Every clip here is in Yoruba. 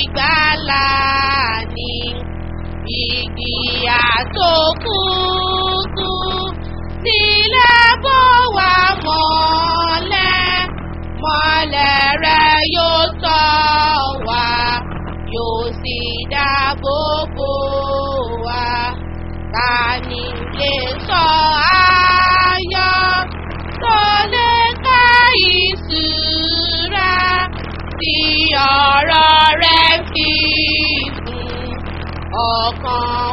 ìgbàlà ni ìgbìyà tó kúkú nílẹ̀ bó wà mọ́lẹ̀ mọ́lẹ̀ rẹ̀ yóò sọ wá yóò sì dáàbò bò wá ta ni lè sọ ayọ̀ tó lè ká ìṣúra tí ọ̀rọ̀ rẹ̀ fi gùn ọkàn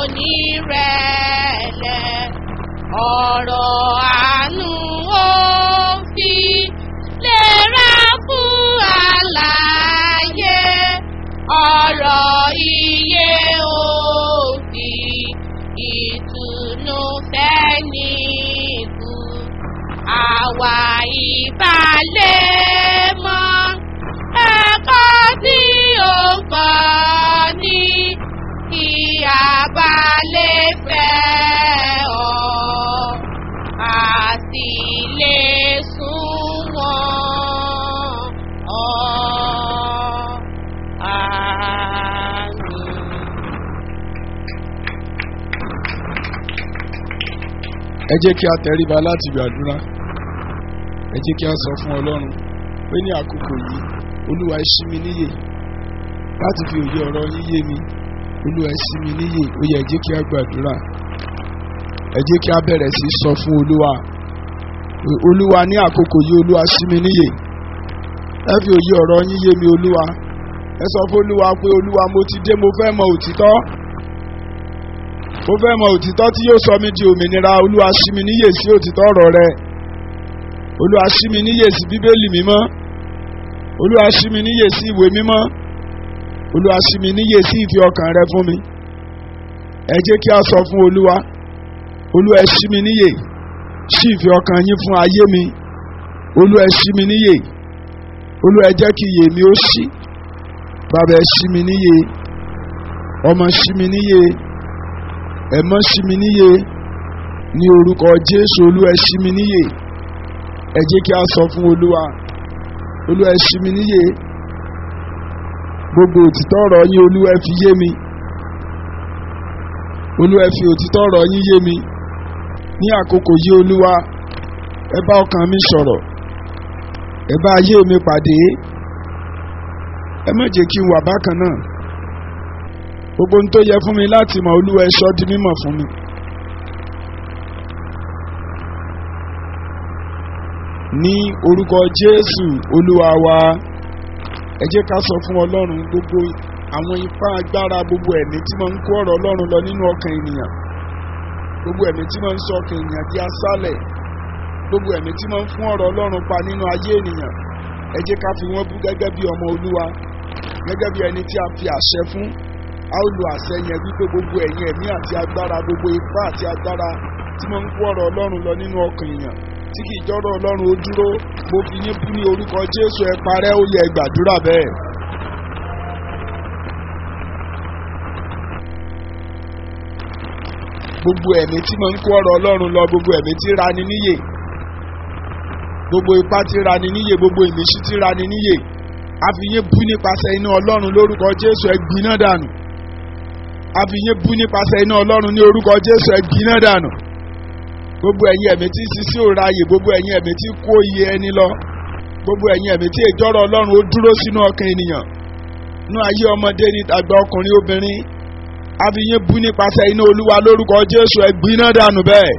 onírẹ̀lẹ̀ ọ̀rọ̀ àánú ó fi lera fún àlàyé ọ̀rọ̀ iye ó fi ìtùnú fẹ́nìkù àwa ìbálẹ̀ mọ́ ẹ̀kọ́ tí ó ń kọ́ ní kí a bá lè fẹ́ ọ a sì lè sunwọ̀n ọ. Àmín. ẹ jẹ́ kí a tẹríba láti gbàdúrà ẹ jẹ́ kí a sọ fún ọlọ́run pé ní àkókò yìí olúwa ẹ ṣí mi níyè láti fi òye ọ̀rọ̀ yín yé mi olúwa ẹ ṣí mi níyè ó yẹ ẹ jẹ́ kí a gbàdúrà ẹ jẹ́ kí a bẹ̀rẹ̀ sí sọ fún olúwa olúwa ní àkókò yìí olúwa ṣí mi níyè ẹ fi òye ọ̀rọ̀ yín yé mi olúwa ẹ sọ fún olúwa pé olúwa mo ti dé mo fẹ́ mọ òtítọ́ mo fẹ́ mọ òtítọ́ tí yóò sọ mí di òmìnira olúwa ṣí mi níyè sí òtítọ́ ọ̀rọ̀ rẹ olúwa ṣí mi níyè sí bíbélì mímọ́ olúwa ṣí mi níyè sí ìwé mímọ́ olúwa ṣí mi níyè sí ìfi ọkàn rẹ fún mi ẹ jẹ́ kí a sọ fún olúwa olúwa ẹ ṣí mi níyè ṣí ìfi ọkàn yín fún ayé mi olúwa ẹ ṣí mi níyè olúwa ẹ jẹ́ kí iyè mi ó ṣí bàbá ẹ ṣí mi níyè ọmọ ṣí mi níyè ẹ̀mọ́ ṣí mi níyè ní orúkọ jésù olúwa ẹ ṣí mi níyè ẹ jẹ́ kí a sọ fún olúwa olúwa ẹ ṣí mi níyè gbogbo òtítọ́ ọ̀rọ̀ yín olúwa ẹ fi yé mi olúwa ẹ fi òtítọ́ ọ̀rọ̀ yín yé mi ní àkókò yìí olúwa ẹ bá ọkàn mi sọ̀rọ̀ ẹ bá ayé mi pàdé ẹ má jẹ́ kí n wà bákan náà gbogbo ohun tó yẹ fún mi láti mọ olúwa ẹ sọ di mímọ̀ fún mi. ní orúkọ jésù olúwa wa ẹ jẹ́ ká sọ fún ọlọ́run gbogbo àwọn ipá agbára gbogbo ẹ̀mí tí máa ń kó ọ̀rọ̀ ọlọ́run lọ nínú ọkàn ènìyàn gbogbo ẹ̀mí tí máa ń sọ ọkàn ènìyàn di aṣálẹ̀ gbogbo ẹ̀mí tí máa ń fún ọ̀rọ̀ ọlọ́run pa nínú ayé ènìyàn ẹ jẹ́ ká fi wọ́n bú gẹ́gẹ́ bí ọmọ olúwa gẹ́gẹ́ bí ẹni tí a fi àṣẹ fún a ó lo àṣẹ yẹn wípé gbogbo ẹ̀yin ẹ̀mí àti agbára gbogbo ipá àti agbára tí máa ń kó ọ̀rọ̀ ọlọ́run lọ nínú ọkàn èèyàn tí kì í jọ́rọ̀ ọlọ́run ó dúró mo fi yín bú ní orúkọ jésù ẹ parẹ́ ó yẹ gbàdúrà bẹ́ẹ̀. gbogbo ẹ̀mí tí máa ń kó ọ̀rọ̀ ọlọ́run lọ gbogbo ẹ̀mí tí rani níyè gbogbo ipá tí rani níyè gbogbo ìmísí tí rani níyè àfihàn bú nípasẹ̀ iná ọlọ́run lórúkọ jésù ẹ gbiná dànù àfihàn bú nípasẹ̀ iná ọlọ́run ní orúkọ jésù ẹ gbiná dànù gbogbo ẹ̀yin ẹ̀mí tí sisi ò ráàyè gbogbo ẹ̀yin ẹ̀mí tí kó iye ẹni lọ gbogbo ẹ̀yin ẹ̀mí tí ìjọ́rọ̀ ọlọ́run ó dúró sínú ọkàn ènìyàn nú ayé ọmọdé ní àgbà ọkùnrin obìnrin àfihàn bú nípasẹ̀ iná olúwa lórúkọ jésù ẹ gbiná dànù bẹ́ẹ̀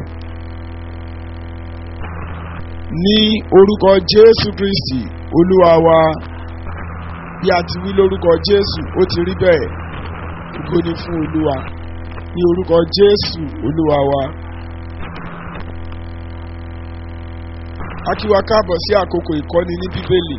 ní orúkọ jésù kristi olúwa wa bí a ti wí lórúkọ jésù ó ti rí bẹ́ẹ̀ ògo ni fún olúwa ní orúkọ jésù olúwa wa. a kí wa káàbọ̀ sí àkókò ìkọ́ni ní bíbélì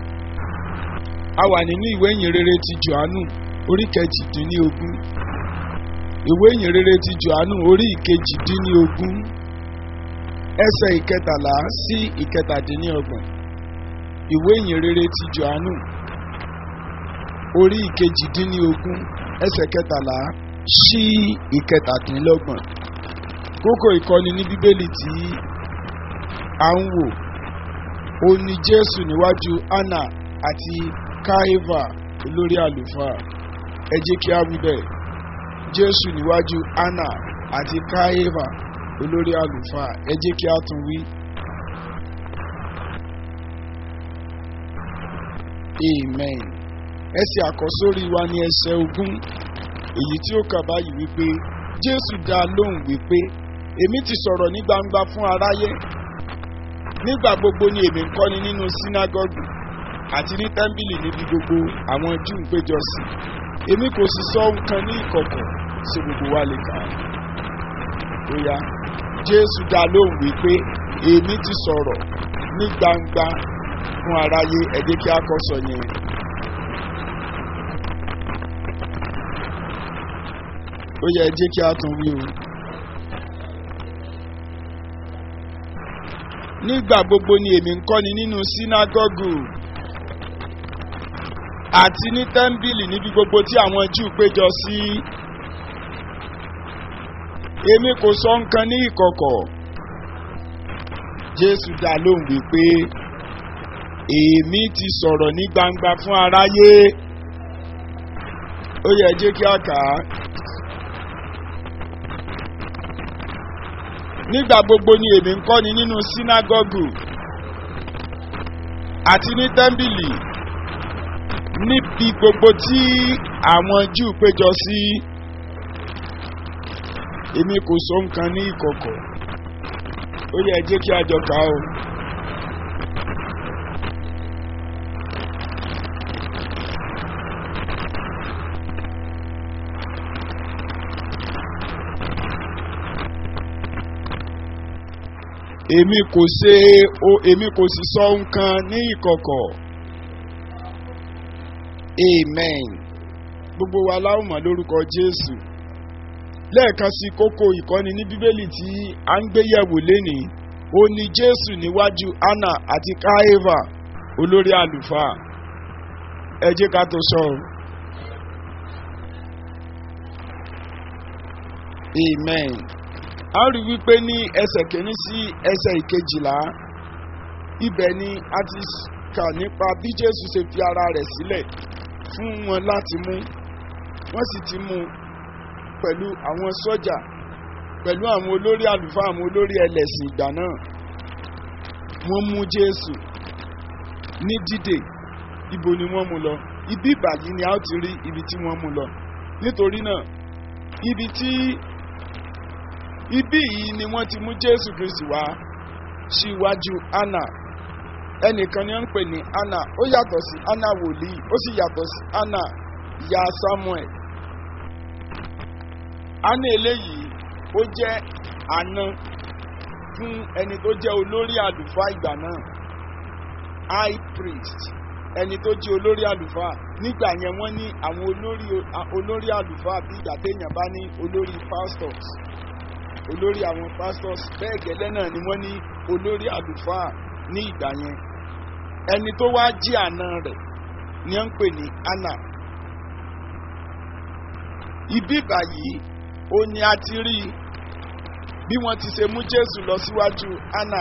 a wà nínú ìwé ìyìnrere ti johannu orí kejìdínlógún ìwé ìyìnrere ti johannu orí ìkejìdínlógún ẹsẹ̀ ìkẹtàlá sí ìkẹtàdínlọ́gbọ̀n ìwé ìyìnrere ti johannu orí ìkejìdínlógún ẹsẹ̀ kẹtàlá sí ìkẹtàdínlọ́gbọ̀n kókó ìkọ́ni ní bíbélì tí à ń wò ó ní jésù níwájú anna àti káífà olórí àlùfáà ẹ jẹ́ kí á wí bẹ́ẹ̀ jésù níwájú anna àti káyéfà olórí àlùfáà ẹ jẹ́ kí á tún wí. amen ẹsẹ̀ àkọ́sórí wa ní ẹsẹ̀ ogún èyí tí ó kà báyìí wípé jésù dá a lóhùn wípé èmi ti sọ̀rọ̀ ní gbangba fún aráyé nígbà gbogbo ni èmi ń kọ́ni nínú sínágọ́gù àti ní tẹ́ḿbìlì níbi gbogbo àwọn júù ń péjọ sí èmi kò sì sọ nǹkan ní ìkọ̀kọ̀ ṣé gbogbo wa lè kà á ó yá jésù dá a lóhùn wípé èmi ti sọ̀rọ̀ ní gbangba fún aráyé ẹ jẹ́ kí a kọ́ sọ yẹn. ó yẹ ẹ jẹ́ kí a tún wí o. nígbà gbogbo ni èmi ń kọ́ni nínú sínágọ́gù àti ní tẹ́ḿbìlì níbi gbogbo tí àwọn júù péjọ sí. èmi kò sọ nǹkan ní ìkọ̀kọ̀. jésù dá lóhùn wípé èmi ti sọ̀rọ̀ ní gbangba fún aráyé. ó yẹ ẹ jẹ́ kí a kà á. nígbà gbogbo ni èmi ń kọ́ni nínú sínágọ́gù àti ní tẹ́ḿbìlì níbi gbogbo tí àwọn júù péjọ sí èmi kò sọ nǹkan ní ìkọ̀kọ̀ ó yẹ jẹ́ kí a jọ kà á o. èmi kò ṣe o èmi kò sì sọ nǹkan ní ìkọ̀kọ̀ amen gbogbo wa láwọn mọ̀ lórúkọ jésù lẹ́ẹ̀kan sí kókó ìkọ́ni ní bíbélì tí a ń gbé yẹ̀wò lénìí ó ní jésù níwájú anna àti káéfà olórí àlùfáà ẹ jẹ́ ká tó sọ ọ́ amen a rí wípé ní ẹsẹ̀ kìíní sí ẹsẹ̀ ìkejìlá ibẹ̀ ni a ti kà nípa bí jésù ṣe fi ara rẹ̀ sílẹ̀ fún wọn láti mú wọ́n sì ti mú pẹ̀lú àwọn sọ́jà pẹ̀lú àwọn olórí àlùfáà àwọn olórí ẹlẹ́sìn ìgbà náà wọ́n mú jésù ní dídè ibo ni wọ́n mú lọ ibi ìbàyí ni a ó ti rí ibi tí wọ́n mú lọ nítorí náà ibi tí ibí yìí ni wọ́n ti mú jésù kristi wá síwájú anna ẹnìkan ni wọ́n ń pè ní anna ó yàtọ̀ sí anna wòlíì ó sì yàtọ̀ sí anna ìyá samuel anna eléyìí ó jẹ́ àna fún ẹni tó jẹ́ olórí àlùfáà ìgbà náà high priest ẹni tó jẹ́ olórí àlùfáà nígbà yẹn wọ́n ní àwọn olórí olórí àlùfáà bí ìgbà téèyàn bá ní olórí pastors olórí àwọn pastors bẹ́ẹ̀ gẹ́lẹ́ náà ni wọ́n ní olórí àlùfáà ní ìgbà yẹn ẹni tó wá jí àna rẹ̀ ni wọ́n ń pè ní anna ibi báyìí ó ní a ti rí bí wọ́n ti ṣe mú jésù lọ síwájú anna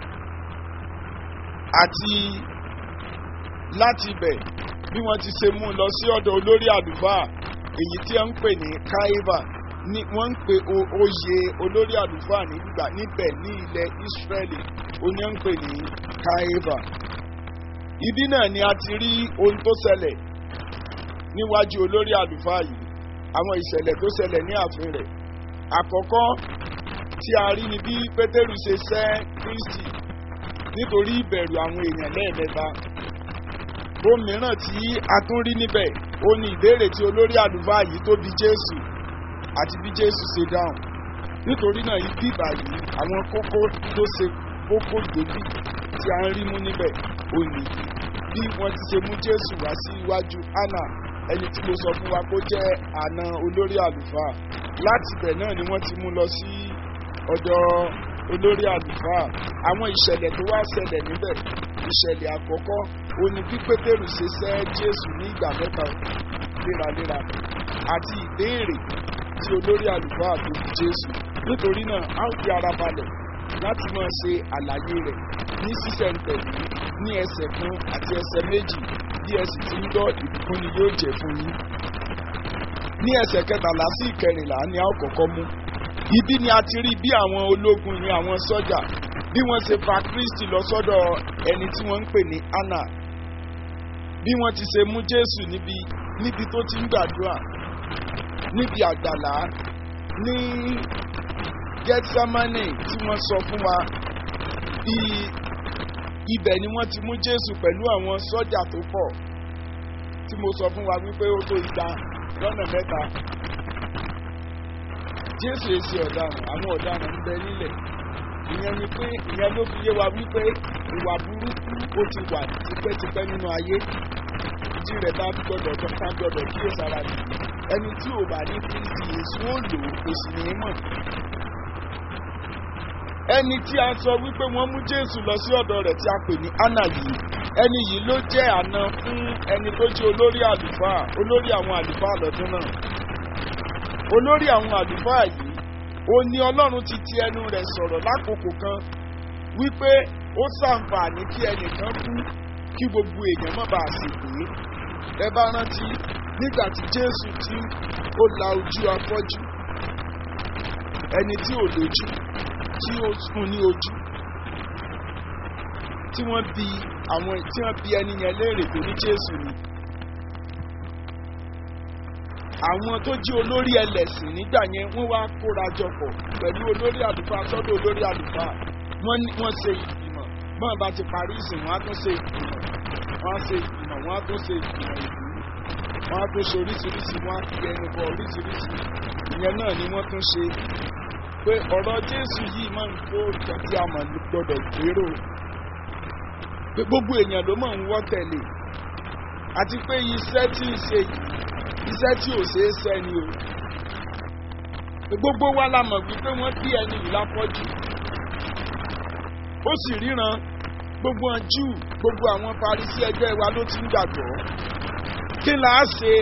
àti láti ibẹ̀ bí wọ́n ti ṣe mú lọ sí ọ̀dọ̀ olórí àlùfáà èyí tí wọ́n ń pè ní kaiva ni wọ́n ń pe oyè olórí àlùfáà nígbà níbẹ̀ ní ilẹ̀ Ísírẹ́lì oní ń pè ní Káífà. ibi náà ni a ti rí ohun tó ṣẹlẹ̀ níwájú olórí àlùfáà yìí àwọn ìṣẹ̀lẹ̀ tó ṣẹlẹ̀ ní ààfin rẹ̀. àkọ́kọ́ tí a rí ni bí Pétérù ṣe sẹ́ Kristi nítorí ìbẹ̀rù àwọn èèyàn lẹ́ẹ̀mẹ́ta. ohun mìíràn tí a tún rí níbẹ̀ ó ní ìbéèrè tí olórí àlùfáà yìí tó bi Jésù àti bí jésù ṣe dáhùn nítorí náà ibi ìbàyí àwọn kókó tó ṣe kókó gbòógì tí a ń rí mú níbẹ̀ ò ní bí wọ́n ti ṣe mú jésù wá sí iwájú anna ẹni tí mo sọ fún wa kó jẹ́ àna olórí àlùfáà láti ibẹ̀ náà ni wọ́n ti mú lọ sí ọ̀dọ̀ olórí àlùfáà àwọn ìṣẹ̀lẹ̀ tó wá ṣẹlẹ̀ níbẹ̀ ìṣẹ̀lẹ̀ àkọ́kọ́ ó ní bí pétérù ṣe sẹ́ jésù ní ìgbà mẹ́ta léraléra àti ìbéèrè tí olórí àlùfáà tó fi jésù nítorí náà a ó fi ara balẹ̀ láti máa ṣe àlàyé rẹ̀ ní sísẹ̀ǹtẹ̀lé ní ẹsẹ̀ kan àti ẹsẹ̀ méjì bí ẹ sì ti ń gbọ́ ìbùkún ni yóò jẹ́ fún yín. ní ẹsẹ̀ kẹtàlá sí ìkẹrìnlá ni a ó kọ́kọ́ mú. ibi ni a ti rí bí àwọn ológun ní àwọn sọ́jà bí wọ́n ṣe fa kristi lọ sọ́dọ̀ ẹni tí wọ́n ń pè ní anna bí wọ́n ti ṣe mú jésù níbi níbi tó ti ń gbàdúrà níbi àgbàlá ní gethsemane tí wọ́n sọ fún wa bí ibẹ̀ ni wọ́n ti mú jésù pẹ̀lú àwọn sọ́jà tó pọ̀ tí mo sọ fún wa wípé ó tó igba lọ́nà mẹ́ta jésù èsì ọ̀daràn àwọn ọ̀daràn ń bẹ nílẹ̀ ìyẹn ni pé ìyẹn ló fi yé wa wípé ìwà burúkú ó ti wà tipẹ́tipẹ́ nínú ayé ìdí rẹ̀ bá gbọ́dọ̀ tó ká gbọ́dọ̀ kíyè sára nì ẹni tí ò bá ní kristi èso ó lò ó kò sì ní í mọ̀ ẹni tí a sọ wípé wọ́n mú jésù lọ sí ọ̀dọ̀ rẹ̀ tí a pè ní anna yìí ẹni yìí ló jẹ́ àna fún ẹni tó jẹ́ olórí àlùfáà olórí àwọn àlùfáà lọ́dún náà olórí àwọn àlùfáà yìí ó ní ọlọ́run ti ti ẹnu rẹ̀ sọ̀rọ̀ lákòókò kan wípé ó ṣàǹfààní kí ẹnìkan kú kí gbogbo èèyàn má bàa sì pé ẹ bá rántí nígbà tí jésù tí ó la ojú afọ́jú ẹni tí ò lójú tí ó fún ní ojú tí wọ́n bi àwọn tí wọ́n bi ẹni yẹn léèrè tó ní jésù ni àwọn tó jí olórí ẹlẹ́sìn nígbà yẹn wọ́n wá kóra jọ pọ̀ pẹ̀lú olórí àlùfáà sọ́dọ̀ olórí àlùfáà wọ́n ní wọ́n ṣe ìgbìmọ̀ bọ́n bá ti parí ìsìn wọ́n á tún ṣe ìgbìmọ̀ wọ́n á ṣe ìgbìmọ̀ wọ́n á tún ṣe ìgbìmọ̀ ìlú wọ́n á tún ṣe oríṣiríṣi wọ́n á fi ẹnu bọ oríṣiríṣi ìyẹn náà ni wọ́n tún ṣe pé ọ̀rọ̀ jésù yìí máa ń kó ìtàn tí a mọ̀ gbọ́dọ̀ gbèrò pé gbogbo èèyàn ló máa ń wọ́ tẹ̀lé àti pé iṣẹ́ tí ń ṣe yìí iṣẹ́ tí ò ṣeé ṣẹ́ ni o gbogbo wa la mọ̀ wípé wọ́n bí ẹni yìí lápọ́jù ó sì ríran gbogbo àwọn júù gbogbo àwọn parisí ẹgbẹ́ wa ló ti ń gbàgbọ́ kí là á ṣe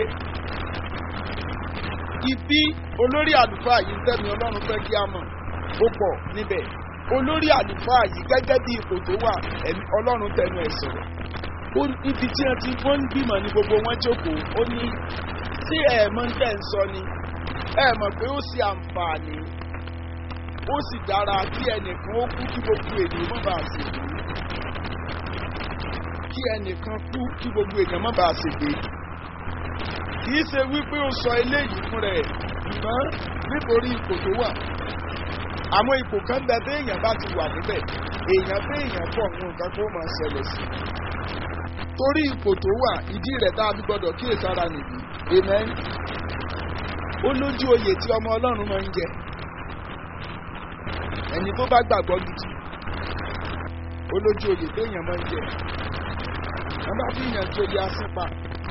ibi olórí àlùfáà yìí tẹ̀mí ọlọ́run fẹ́ kí a mọ̀ ó pọ̀ níbẹ̀ olórí àlùfáà yìí gẹ́gẹ́ bí ipò tó wà ẹ̀mí ọlọ́run tẹnu ẹ̀ sọ̀rọ̀ ó ibi tí wọ́n ti wọ́n ń bímọ ní gbogbo wọn jókòó ó ní tí ẹ̀ mọ̀ ń tẹ̀ ń sọ ni ẹ̀ mọ̀ pé ó sì àǹfààní ó sì dára kí ẹnìkan ó kú kí gbogbo ènìyàn má bàa ṣègbè kí ẹnìkan kú kí gbogbo ènìyàn má bàa ṣègbè kì í ṣe wípé ó sọ eléyìí fún rẹ̀ ṣùgbọ́n nítorí ipò tó wà àwọn ipò kan bẹ bí èèyàn bá ti wà níbẹ̀ èèyàn bí èèyàn pọ̀ nù nǹkan tó máa ṣẹlẹ̀ sí torí ipò tó wà ìdí rẹ̀ tá a fi gbọ́dọ̀ kíyèsára nìyí amen ó lójú oyè tí ọmọ ọlọ́run máa ń jẹ ẹni tó bá gbàgbọ́ gidi ó lójú oyè téèyàn máa ń jẹ wọn bá fi yàn joyè asípa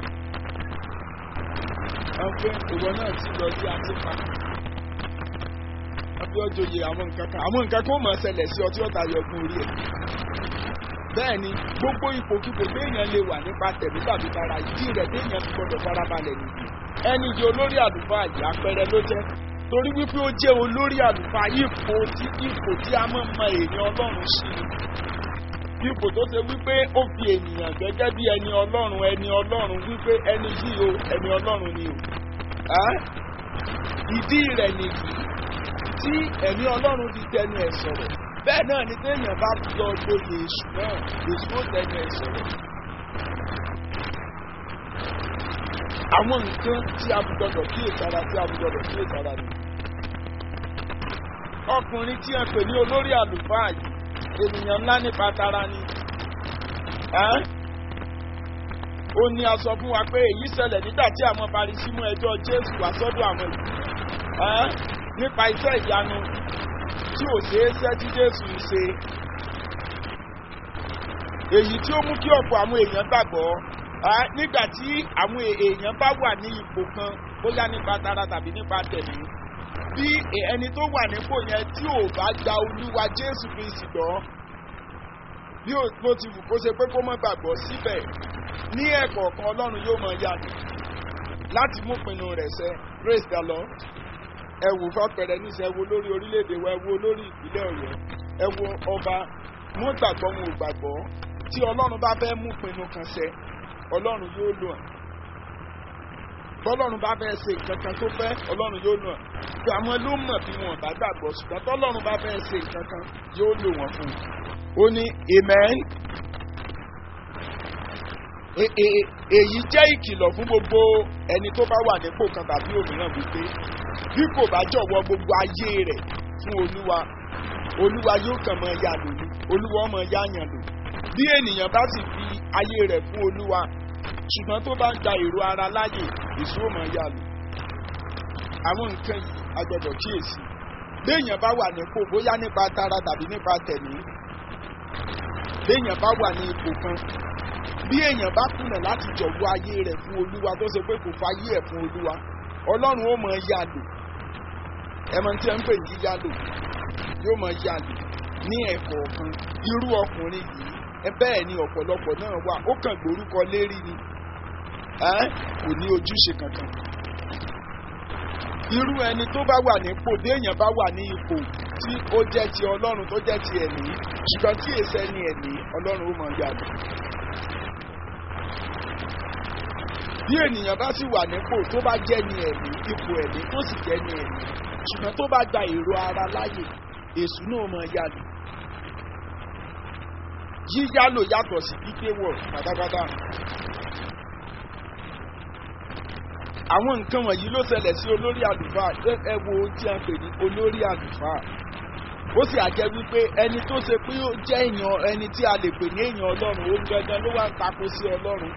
wọn pé ìwọ náà ti lọ sí asípa wọn fi ọjọyè àwọn nǹkan kan àwọn nǹkan kan ó máa ṣẹlẹ̀ sí ọtí ọ̀tá yọgun orí ẹ̀ bẹ́ẹ̀ ni gbogbo ipòkipò téèyàn lè wà nípa tẹ̀mí tàbí tara ìdí rẹ̀ téèyàn fi gbọdọ̀ farabalẹ̀ nìyí ẹni jẹ́ olórí àlùfáà yìí àpẹẹrẹ ló jẹ́ torí wípé ó jẹ́ olórí àlùfáà ipò tí ipò tí a máa mọ èèyàn ọlọ́run sí ni ipò tó ṣe wípé ó fi ènìyàn gẹ́gẹ́ bí ẹni ọlọ́run ẹni ọlọ́run wípé ẹni yìí o ẹni ọlọ́run ni o ìdí rẹ̀ nìyí tí ẹ̀mí ọlọ́run fi tẹnu ẹ̀ sọ̀rọ̀ bẹ́ẹ̀ náà ni téèyàn bá lọ gboyè èṣù náà èṣù ó tẹnu ẹ̀ sọ̀rọ̀ àwọn nǹkan tí a gbọdọ̀ kíyèsára tí a gbọdọ̀ kíyèsára ni. ọkùnrin tí a pè ní olórí àlùfáà yìí ènìyàn ńlá nípa tara ni. ó ní a sọ fún wa pé èyí ṣẹlẹ̀ nígbà tí àwọn Farisí mú ẹjọ́ Jésù wá sọ́dọ̀ àwọn ìlú nípa iṣẹ́ ìyanu tí ò ṣeé ṣẹ́ tí Jésù ń ṣe. èyí tí ó mú kí ọ̀pọ̀ àwọn èèyàn gbàgbọ́ nígbà tí àwọn èèyàn bá wà ní ipò kan bóyá nípa tara tàbí nípa tẹ̀mí bí ẹni tó wà nípò yẹn tí ò bá gba olúwa jésù kristi gbọ́ bí ó ti wù kó ṣe pé kó mọ́ gbàgbọ́ síbẹ̀ ní ẹ̀kọ́ kan ọlọ́run yóò mọ yàtọ̀ láti mú pinnu rẹ̀ ṣẹ praise the lord ẹ wò fàpẹrẹ níṣẹ́ ẹ wo lórí orílẹ̀-èdè wa ẹ wo lórí ìpínlẹ̀ ọ̀yọ́ ẹ wo ọba wọn gbàgbọ́ wọn ò gbàgbọ́ tí ọlọ́run bá fẹ́ mú pinnu kan ṣẹ ọlọ́run yóò lò hàn tọ́lọ́run bá fẹ́ ṣe nǹkan kan tó fẹ́ ọlọ́run yóò lò hàn tí àwọn ló mọ̀ bí wọn bá gbàgbọ́ ṣùgbọ́n tọ́lọ́run bá fẹ́ ṣe nǹkan kan yóò lò wọ́n fún un ó ní amen E- e- èyí jẹ́ ìkìlọ̀ fún gbogbo ẹni tó bá wà nípò kan tàbí òmíràn wípé bí kò bá jọ̀wọ́ gbogbo ayé rẹ̀ fún olúwa olúwa yóò kàn mọ́ ya lò ní olúwa ọmọ ya yàn lò bí ènìyàn bá sì fi ayé rẹ̀ fún olúwa ṣùgbọ́n tó bá ń gba èrò ara láàyè èso ò mọ̀ ya lò àwọn nǹkan yìí a gbọ́dọ̀ kíyèsí béèyàn bá wà nípò bóyá nípa tara tàbí nípa tẹ̀mí béèyàn bá wà ní ipò kan bí èèyàn bá kùnà láti jọ̀wọ́ ayé rẹ̀ fún olúwa tó ṣe pé kò fayé ẹ̀ fún olúwa ọlọ́run ó mọ̀ yá lò ẹmọ tí ẹ ń pè ní yá lò yóò mọ̀ yá lò ní ẹ̀kọ́ kan irú ọkùnrin yìí ẹ bẹ́ẹ̀ ni ọ̀pọ̀lọpọ̀ náà wà ó kàn gbórúkọ lérí ni ẹ́ kò ní ojúṣe kankan irú ẹni tó bá wà nípò bí èèyàn bá wà ní ipò tí ó jẹ́ ti ọlọ́run tó jẹ́ ti ẹ̀mí ṣùgbọ́n tí èsì ẹni ẹ̀mí ọlọ́run ó mọ̀ yá lò. bí ènìyàn bá sì wà nípò tó bá jẹ́ ní ẹ̀mí ipò ẹ̀mí tó sì jẹ́ ní ẹ̀mí ṣùgbọ́n tó bá gba èrò ara láàyè èṣù náà mọ̀ yálò yíyálò yàtọ̀ sí gbígbé wọ̀ pátápátá àwọn nǹkan wọ̀nyí ló ṣẹlẹ̀ sí olórí àlùfáà ẹ ẹ wo ohun tí a ń pè ní olórí àlùfáà ó sì àjẹ́ wípé ẹni tó ṣe pé ó jẹ́ èèyàn ẹni tí a lè pè ní èèyàn ọlọ́run ó gangan ló wá ń tako sí ọlọ́run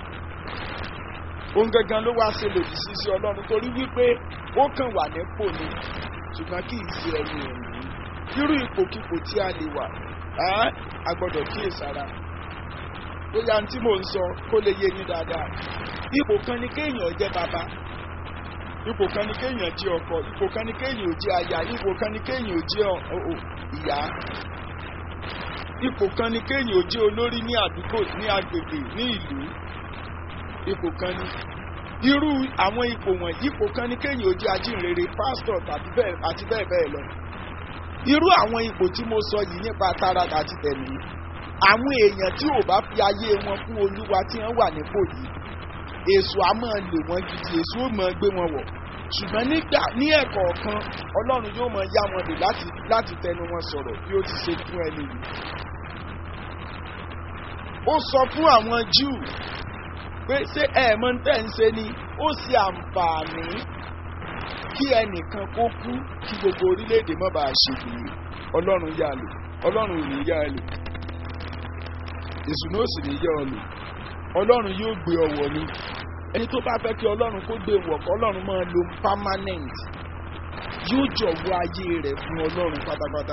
òun gangan ló wá ṣe lòdì sí sí ọlọ́run torí wípé ó kàn wà nípò ni ṣùgbọ́n kì í ṣe ẹni ẹ̀mí irú ipòkipò tí a lè wà á a gbọ́dọ̀ kíyèsára bóyá tí mò ń sọ kó lè yé yín dáadáa ipò kan ni kéèyàn jẹ́ bàbá ipò kan ni kéèyàn jẹ́ ọkọ ipò kan ni kéèyàn ò jẹ́ aya ipò kan ni kéèyàn ò jẹ́ ọ- ọ- ìyá ipò kan ni kéèyàn ò jẹ́ olórí ní àdúgbò ní agbègbè ní ìlú ipò kan ni irú àwọn ipò wọ̀nyí ipò kan ni kéèyàn ò jẹ́ ajínrere pásítọ̀ tàbí bẹ́ẹ̀ àti bẹ́ẹ̀ bẹ́ẹ̀ lọ irú àwọn ipò tí mo sọ yìí nípa tara àti tẹ̀mí àwọn èèyàn tí ò bá fi ayé wọn fún olúwa tí wọ́n wà nípò yìí èso á máa lò wọ́n gidi èso ó máa gbé wọn wọ̀ ṣùgbọ́n nígbà ní ẹ̀kọ́ kan ọlọ́run yóò máa yá wọn lò láti láti tẹnu wọn sọ̀rọ̀ bí ó ti ṣe fún ẹni yìí ó sọ fún àwọn Júù pé ṣé ẹ̀ẹ̀mọ́ tẹ̀ ń ṣe ni ó ṣe àǹfààní kí ẹnìkan kó kú kí gbogbo orílẹ̀-èdè má bàa ṣègbè ọlọ́run yá lò ọlọ́run ò ní yá ẹ lò èṣù náà sì ní yá ọ lò ọlọ́run yóò gbé ọ wọ̀ ni ẹni tó bá fẹ́ kí ọlọ́run kó gbé wọ̀ kọ́ ọlọ́run máa lo permanent yóò jọ̀wọ́ ayé rẹ̀ fún ọlọ́run pátápátá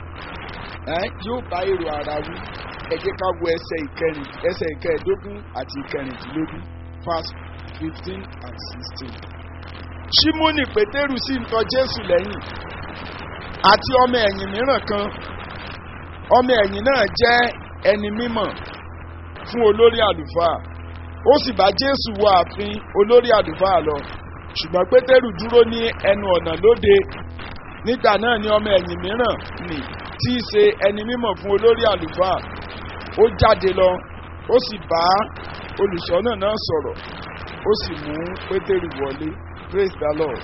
ẹ yóò bá èrò ara wí ẹ jẹ́ ká wo ẹsẹ̀ ìkẹrin ẹsẹ̀ ìkẹẹ̀dógún àti ìkẹrìndínlógún verse fifteen and sixteen. Ṣímónì Pétérù sì ń tọ Jésù lẹ́yìn àti ọmọ ẹ̀yìn mìíràn kan ọmọ ẹ̀yìn náà jẹ́ ẹni mímọ̀ fún olórí àlùfáà ó sì bá Jésù wọ ààfin olórí àlùfáà lọ ṣùgbọ́n Pétérù dúró ní ẹnu ọ̀nà lóde nígbà náà ni ọmọ ẹ̀yìn mìíràn nì tí í ṣe ẹni mímọ̀ fún olórí àlùfáà ó jáde lọ ó sì bá olùṣọ́nà náà sọ̀rọ̀ ó sì mú pétérù wọlé praise the lord.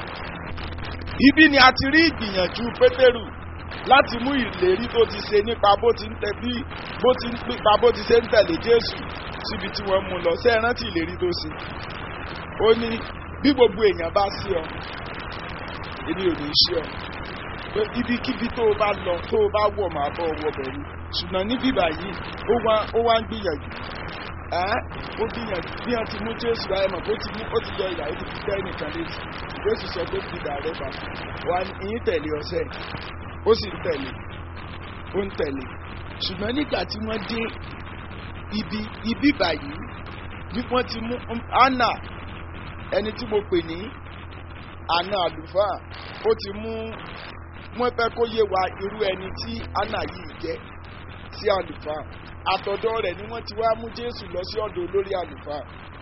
ibi ni a ti rí ìgbìyànjú pétérù láti mú ìlérí tó ti ṣe nípa bó ti ń tẹ bí bó ti ń nípa bó ti ṣe ń tẹ̀lé jésù síbi tí wọ́n mú lọ ṣé ẹ rántí ìlérí tó ṣe. ó ní bí gbogbo èèyàn bá sí ọ èmi ò ní í ṣe ọ pé ibikíbi tó o bá lọ tó o bá wọ̀ máa bọ̀ wọ bẹ̀rù ṣùgbọ́n níbí báyìí ó wá ó wá ń gbìyànjú ẹ́ ó gbìyànjú bí wọ́n ti mú jésù ayé mọ̀ bó ti mú ó ti yọ ìyá ó ti fi tẹ́ nìkan létí jésù sọ pé fi dàrẹ́ bá wa ìyín tẹ̀lé ọ̀sẹ̀ ó sì ń tẹ̀lé ó ń tẹ̀lé ṣùgbọ́n nígbà tí wọ́n dé ibi ibi báyìí bí wọ́n ti mú anna ẹni tí mo pè ní àna àlùfáà ó ti mú wọ́n fẹ́ kó yé wa irú ẹni tí anna yìí jẹ́ sí àlùfáà àtọ̀dọ̀ rẹ̀ ni wọ́n ti wá mú jésù lọ sí ọ̀dọ̀ olórí àlùfáà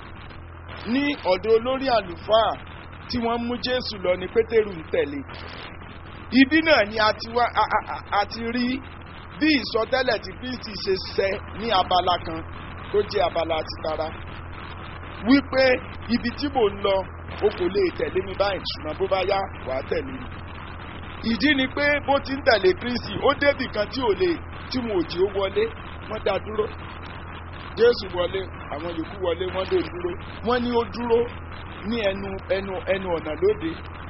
ní ọ̀dọ̀ olórí àlùfáà tí wọ́n mú jésù lọ ní pétérù ń tẹ̀lé ibi náà ni a ti wá a ti rí bí ìsọtẹ́lẹ̀ tí kristi ṣe ṣẹ ní abala kan tó jẹ́ abala ti tara wípé ibi tí mò ń lọ o kò lè tẹ̀lé mi báyìí ṣùgbọ́n bó bá yá wàá tẹ̀lé mi. ìdí ni pé bó ti ń tẹ̀lé kristi ó débì kan tí ò lè tí mo ò jí ó wọlé wọ́n dá dúró jésù wọlé àwọn yòókù wọlé wọ́n lè dúró wọ́n ní ó dúró ní ẹnu ẹnu ẹnu ọ̀nà lóde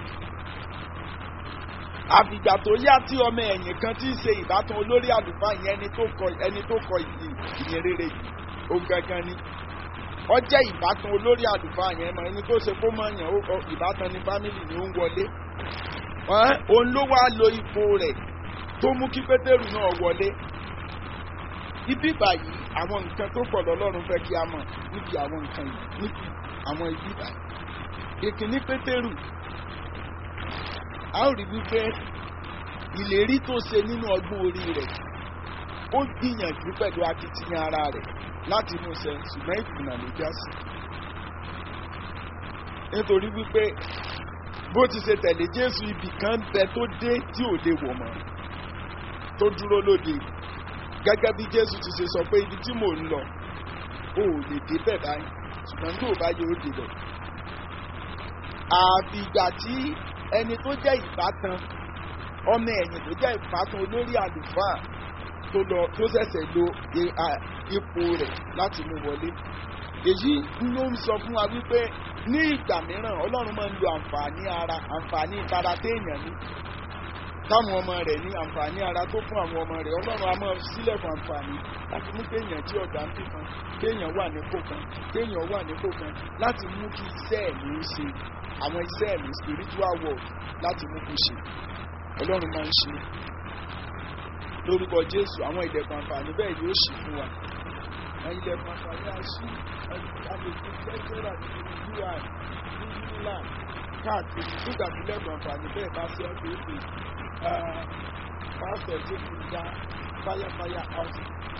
àfìgbà tó yá tí ọmọ ẹ̀yìn kan tí ń ṣe ìbátan olórí àlùfáà yẹn ẹni tó kọ ẹni tó kọ ìyìn ìyìn rere yìí ó gangan ni ó jẹ́ ìbátan olórí àlùfáà yẹn mọ ẹni tó ṣe kó mọ̀ yàn ó kọ ìbátan ní fámìlì ni ó ń wọlé Ẹ́n, òun ló wá lo ipò rẹ̀ tó mú kí pétérù náà wọlé ibi báyìí àwọn nǹkan tó pọ̀ lọ́lọ́run fẹ́ kí a mọ̀ níbi àwọn nǹkan yìí níbi àwọn ibi báyìí ìkíní pétérù a ó rí wípé ìlérí tó ṣe nínú ọgbọ́n orí rẹ̀ ó gbìyànjú pẹ̀lú akitiyan ara rẹ̀ láti inú ṣe ṣùgbọ́n ìkùnà ló já sí nítorí wípé bó ti ṣe tẹ̀lé jésù ibì kan bẹ tó dé tí ò lè wọ̀ mọ́ tó dúró lóde gẹ́gẹ́ bí jésù ti ṣe sọ pé ibi tí mò ń lọ ò lè débẹ̀ báyìí ṣùgbọ́n tó o bá yẹ ó débẹ̀ àfi ìgbà tí ẹni tó jẹ́ ìbátan ọmọ ẹ̀yìn tó jẹ́ ìbátan olórí àlùfáà tó lọ tó ṣẹ̀ṣẹ̀ lo i- a- ipò rẹ̀ láti mú wọlé èyí ló ń sọ fún wa wípé ní ìgbà mìíràn ọlọ́run máa ń lo àǹfààní ara àǹfààní tara téèyàn ní táwọn ọmọ rẹ̀ ní àǹfààní ara tó fún àwọn ọmọ rẹ̀ ọlọ́run a máa sílẹ̀ fún àǹfààní láti mú kéèyàn tí ọ̀gá ń bí kan kéèyàn wà nípò kan kéèyàn wà nípò kan láti mú kí iṣẹ́ ẹ̀mí ó ṣe àwọn iṣẹ́ ẹ̀mí spiritual work láti mú kó ṣe ọlọ́run máa ń ṣe lórúkọ jésù àwọn ìdẹ̀kùn àǹfààní bẹ́ẹ̀ yóò ṣì fún wa àwọn ìdẹ̀kùn àǹfààní àṣì àgbègbè lẹ́gbẹ̀rà nínú ui ní unilag káàkiri nígbà tí lẹ́kùn àǹfààní bẹ́ẹ̀ bá ṣe ọ́ pé pásítọ̀ tó kù dá fáyàfáyà house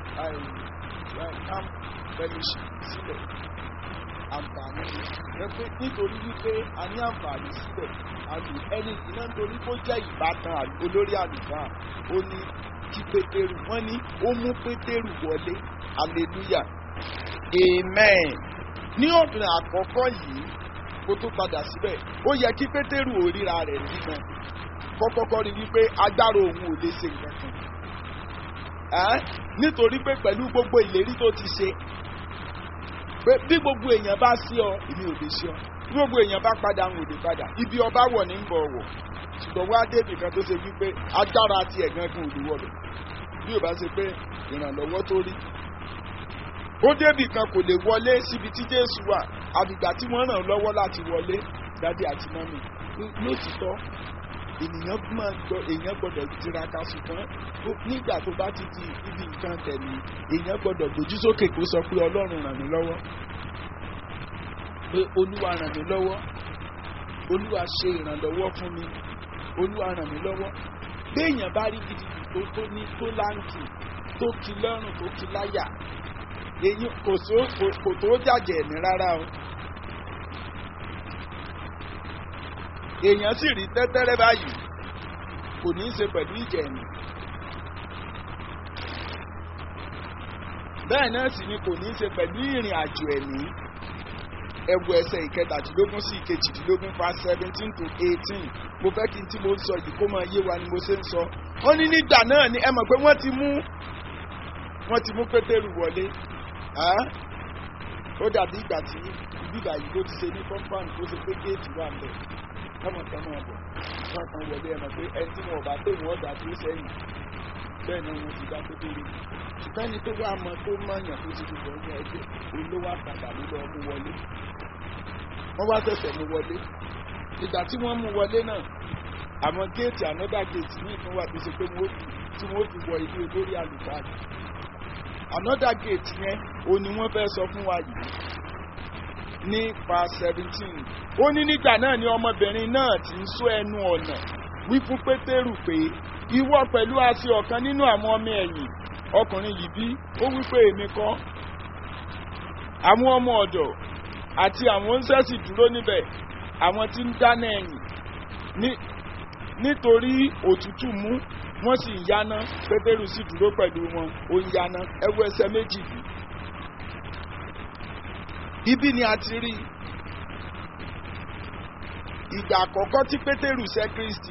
camp fellowship sílẹ̀ àǹfààní ẹgbẹ́ nítorí wípé a ní àǹfààní sílẹ̀ àlù ẹni ìná nítorí kó jẹ́ ìbátan àlù- olórí àlùfáà ó ní kí pétérù wọ́n ní ó mú pétérù wọlé hallelujah amen ní ọ̀dùn àkọ́kọ́ yìí kó tó padà síbẹ̀ ó yẹ kí pétérù ò ríra rẹ̀ rí gan kọ́kọ́kọ́ rí wípé agbára òun ò lè ṣe nǹkan kan Ẹ́, nítorí pé pẹ̀lú gbogbo ìlérí tó ti ṣe pé bí gbogbo èèyàn bá sí ọ èmi ò lè ṣe ọ bí gbogbo èèyàn bá padà ń òde padà ibi ọba wọ̀ ní ń bọ̀ wọ̀ ṣùgbọ́n wá débì kan tó ṣe wípé agbára ti ẹ̀gán kan ò lè wọ̀ bẹ̀ bí ò bá ṣe pé ìrànlọ́wọ́ tó rí ó débì kan kò lè wọlé síbi tí jésù wà àbìgbà tí wọ́n ràn lọ́wọ́ láti wọlé dádì àti mọ́mì lótìtọ́ ènìyàn máa gbọ́ èèyàn gbọ́dọ̀ tiraka ṣùgbọ́n ó- nígbà tó bá ti di ibi nǹkan tẹ̀lé èèyàn gbọ́dọ̀ gbójú sókè kó sọ pé ọlọ́run ràn mí lọ́wọ́ pé olúwa ràn mí lọ́wọ́ olúwa ṣe ìrànlọ́wọ́ fún mi olúwa ràn mí lọ́wọ́ béèyàn bá rí gidigidi tó tó ní tó láǹkì tó ki lọ́rùn tó ki láyà èyí kò tó kò- kò tó jàjẹ̀ ẹ̀mí rárá o èèyàn sì rí tẹ́tẹ́rẹ́ báyìí kò ní í ṣe pẹ̀lú ìjẹ̀ ẹ̀mí bẹ́ẹ̀ náà sì ni kò ní í ṣe pẹ̀lú ìrìn àjò ẹ̀mí ẹ̀wù ẹsẹ̀ ìkẹtàdínlógún sí ìkejìdínlógún fa seventeen to eighteen mo fẹ́ kí n tí mo ń sọ yìí kó máa yé wa ni mo ṣe ń sọ ó ní nígbà náà ni ẹ mọ̀ pé wọ́n ti mú wọ́n ti mú pétérù wọlé Ẹ́? ó dàbí ìgbà tí bíbà yìí ló ti ṣe ní compound tó ṣe pé géètì wà ń bẹ̀ káwọn kan máa bọ̀ wọ́n kan wọlé ẹ mọ̀ pé ẹni tí wọn ò bá pè wọ́n dà tó sẹ́yìn bẹ́ẹ̀ ni wọ́n ti dá pétérù ṣùgbọ́n ẹni tó wá mọ tó mọ̀yàn tó ti dùbọ̀ ní ẹgbẹ́ òun ló wá padà ló lọ mú wọlé wọ́n wá ṣẹ̀ṣẹ̀ mú wọlé ìgbà tí wọ́n mú wọlé náà àwọn géètì ànọ́dà géètì ní ìpín wà tó ṣe pé wọ́n fi tí wọ́n fi wọ ilé olórí àlùfáà ànọ́dà géètì yẹn òun ni wọ́n fẹ́ sọ fún wa yìí nípa seventeen ó ní nígbà náà ni ọmọbìnrin náà ti ń sọ ẹnu ọ̀nà wí fún pétérù pé ìwọ pẹ̀lú àti ọ̀kan nínú àwọn ọmọ ẹ̀yìn ọkùnrin yìí bí ó wí pé èmi kọ́ àwọn ọmọ ọ̀dọ̀ àti àwọn oúnjẹ sì dúró níbẹ̀ àwọn tí ń dáná ẹ̀yìn ní- nítorí òtútù mú wọ́n sì ń yáná pétérù sì dúró pẹ̀lú wọn ó ń yáná ẹwọ ẹsẹ̀ méjì bí ibi ni a ti rí i ìgbà àkọ́kọ́ tí pétérù sẹ́ kristi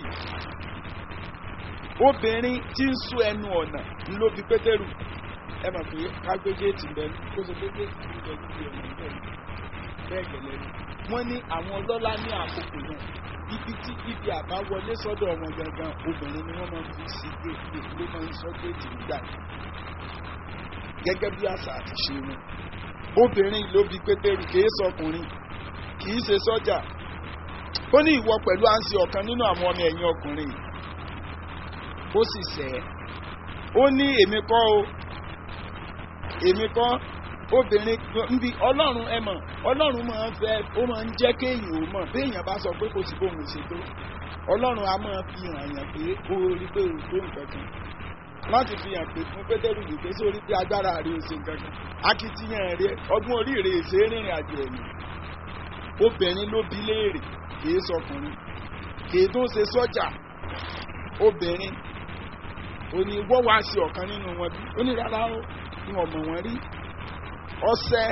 obìnrin tí ń sún ẹnu ọ̀nà ló bi pétérù ẹ mọ̀ pé kágbéjéètì bẹ́ẹ̀ kó ṣe péjéètì ń bẹ lórí ọ̀nà bẹ́ẹ̀ bẹ́ẹ̀ gẹ̀lẹ́ ni wọ́n ní àwọn ọlọ́lá ní àkókò náà ibi tí ibi àbáwọlé sọ́dọ̀ wọn gangan obìnrin ni wọ́n máa ń fi sí géètì ló máa ń sọ géètì nígbà yìí gẹ́gẹ́ bí àṣà àti ṣe wọn obìnrin ló bi pétérù kì í sọkùnrin kì í ṣe sọ́jà ó ní ìwọ pẹ̀lú à ń ṣe ọ̀kan nínú àwọn ọmọ ẹ̀yìn ọkùnrin yìí ó sì sẹ́ ẹ́ ó ní èmi kọ́ o èmi kọ́ obìnrin nbí ọlọ́run ẹ mọ̀ ọlọ́run máa ń fẹ́ ó máa ń jẹ́ kéèyàn ó mọ̀ béèyàn bá sọ pé kò sí bóun ṣe tó ọlọ́run á máa fi hàn yàn pé ó rí pé ó tó nǹkan kan láti fi hàn pé fún pétérù yìí pé sórí pé agbára rẹ̀ ò ṣe nǹkan kan akitiyan rẹ̀ ọdún orí rẹ̀ ṣe é rìnrìn àjò ẹ̀yìn obìnrin ló bí léèrè kìí sọkùnrin kìí tó ṣe sọ́jà obìnrin ó ní wọ́n wá sí ọ̀kan nínú wọn bí ó ní rárá ó ní ọmọ wọn rí ọsẹ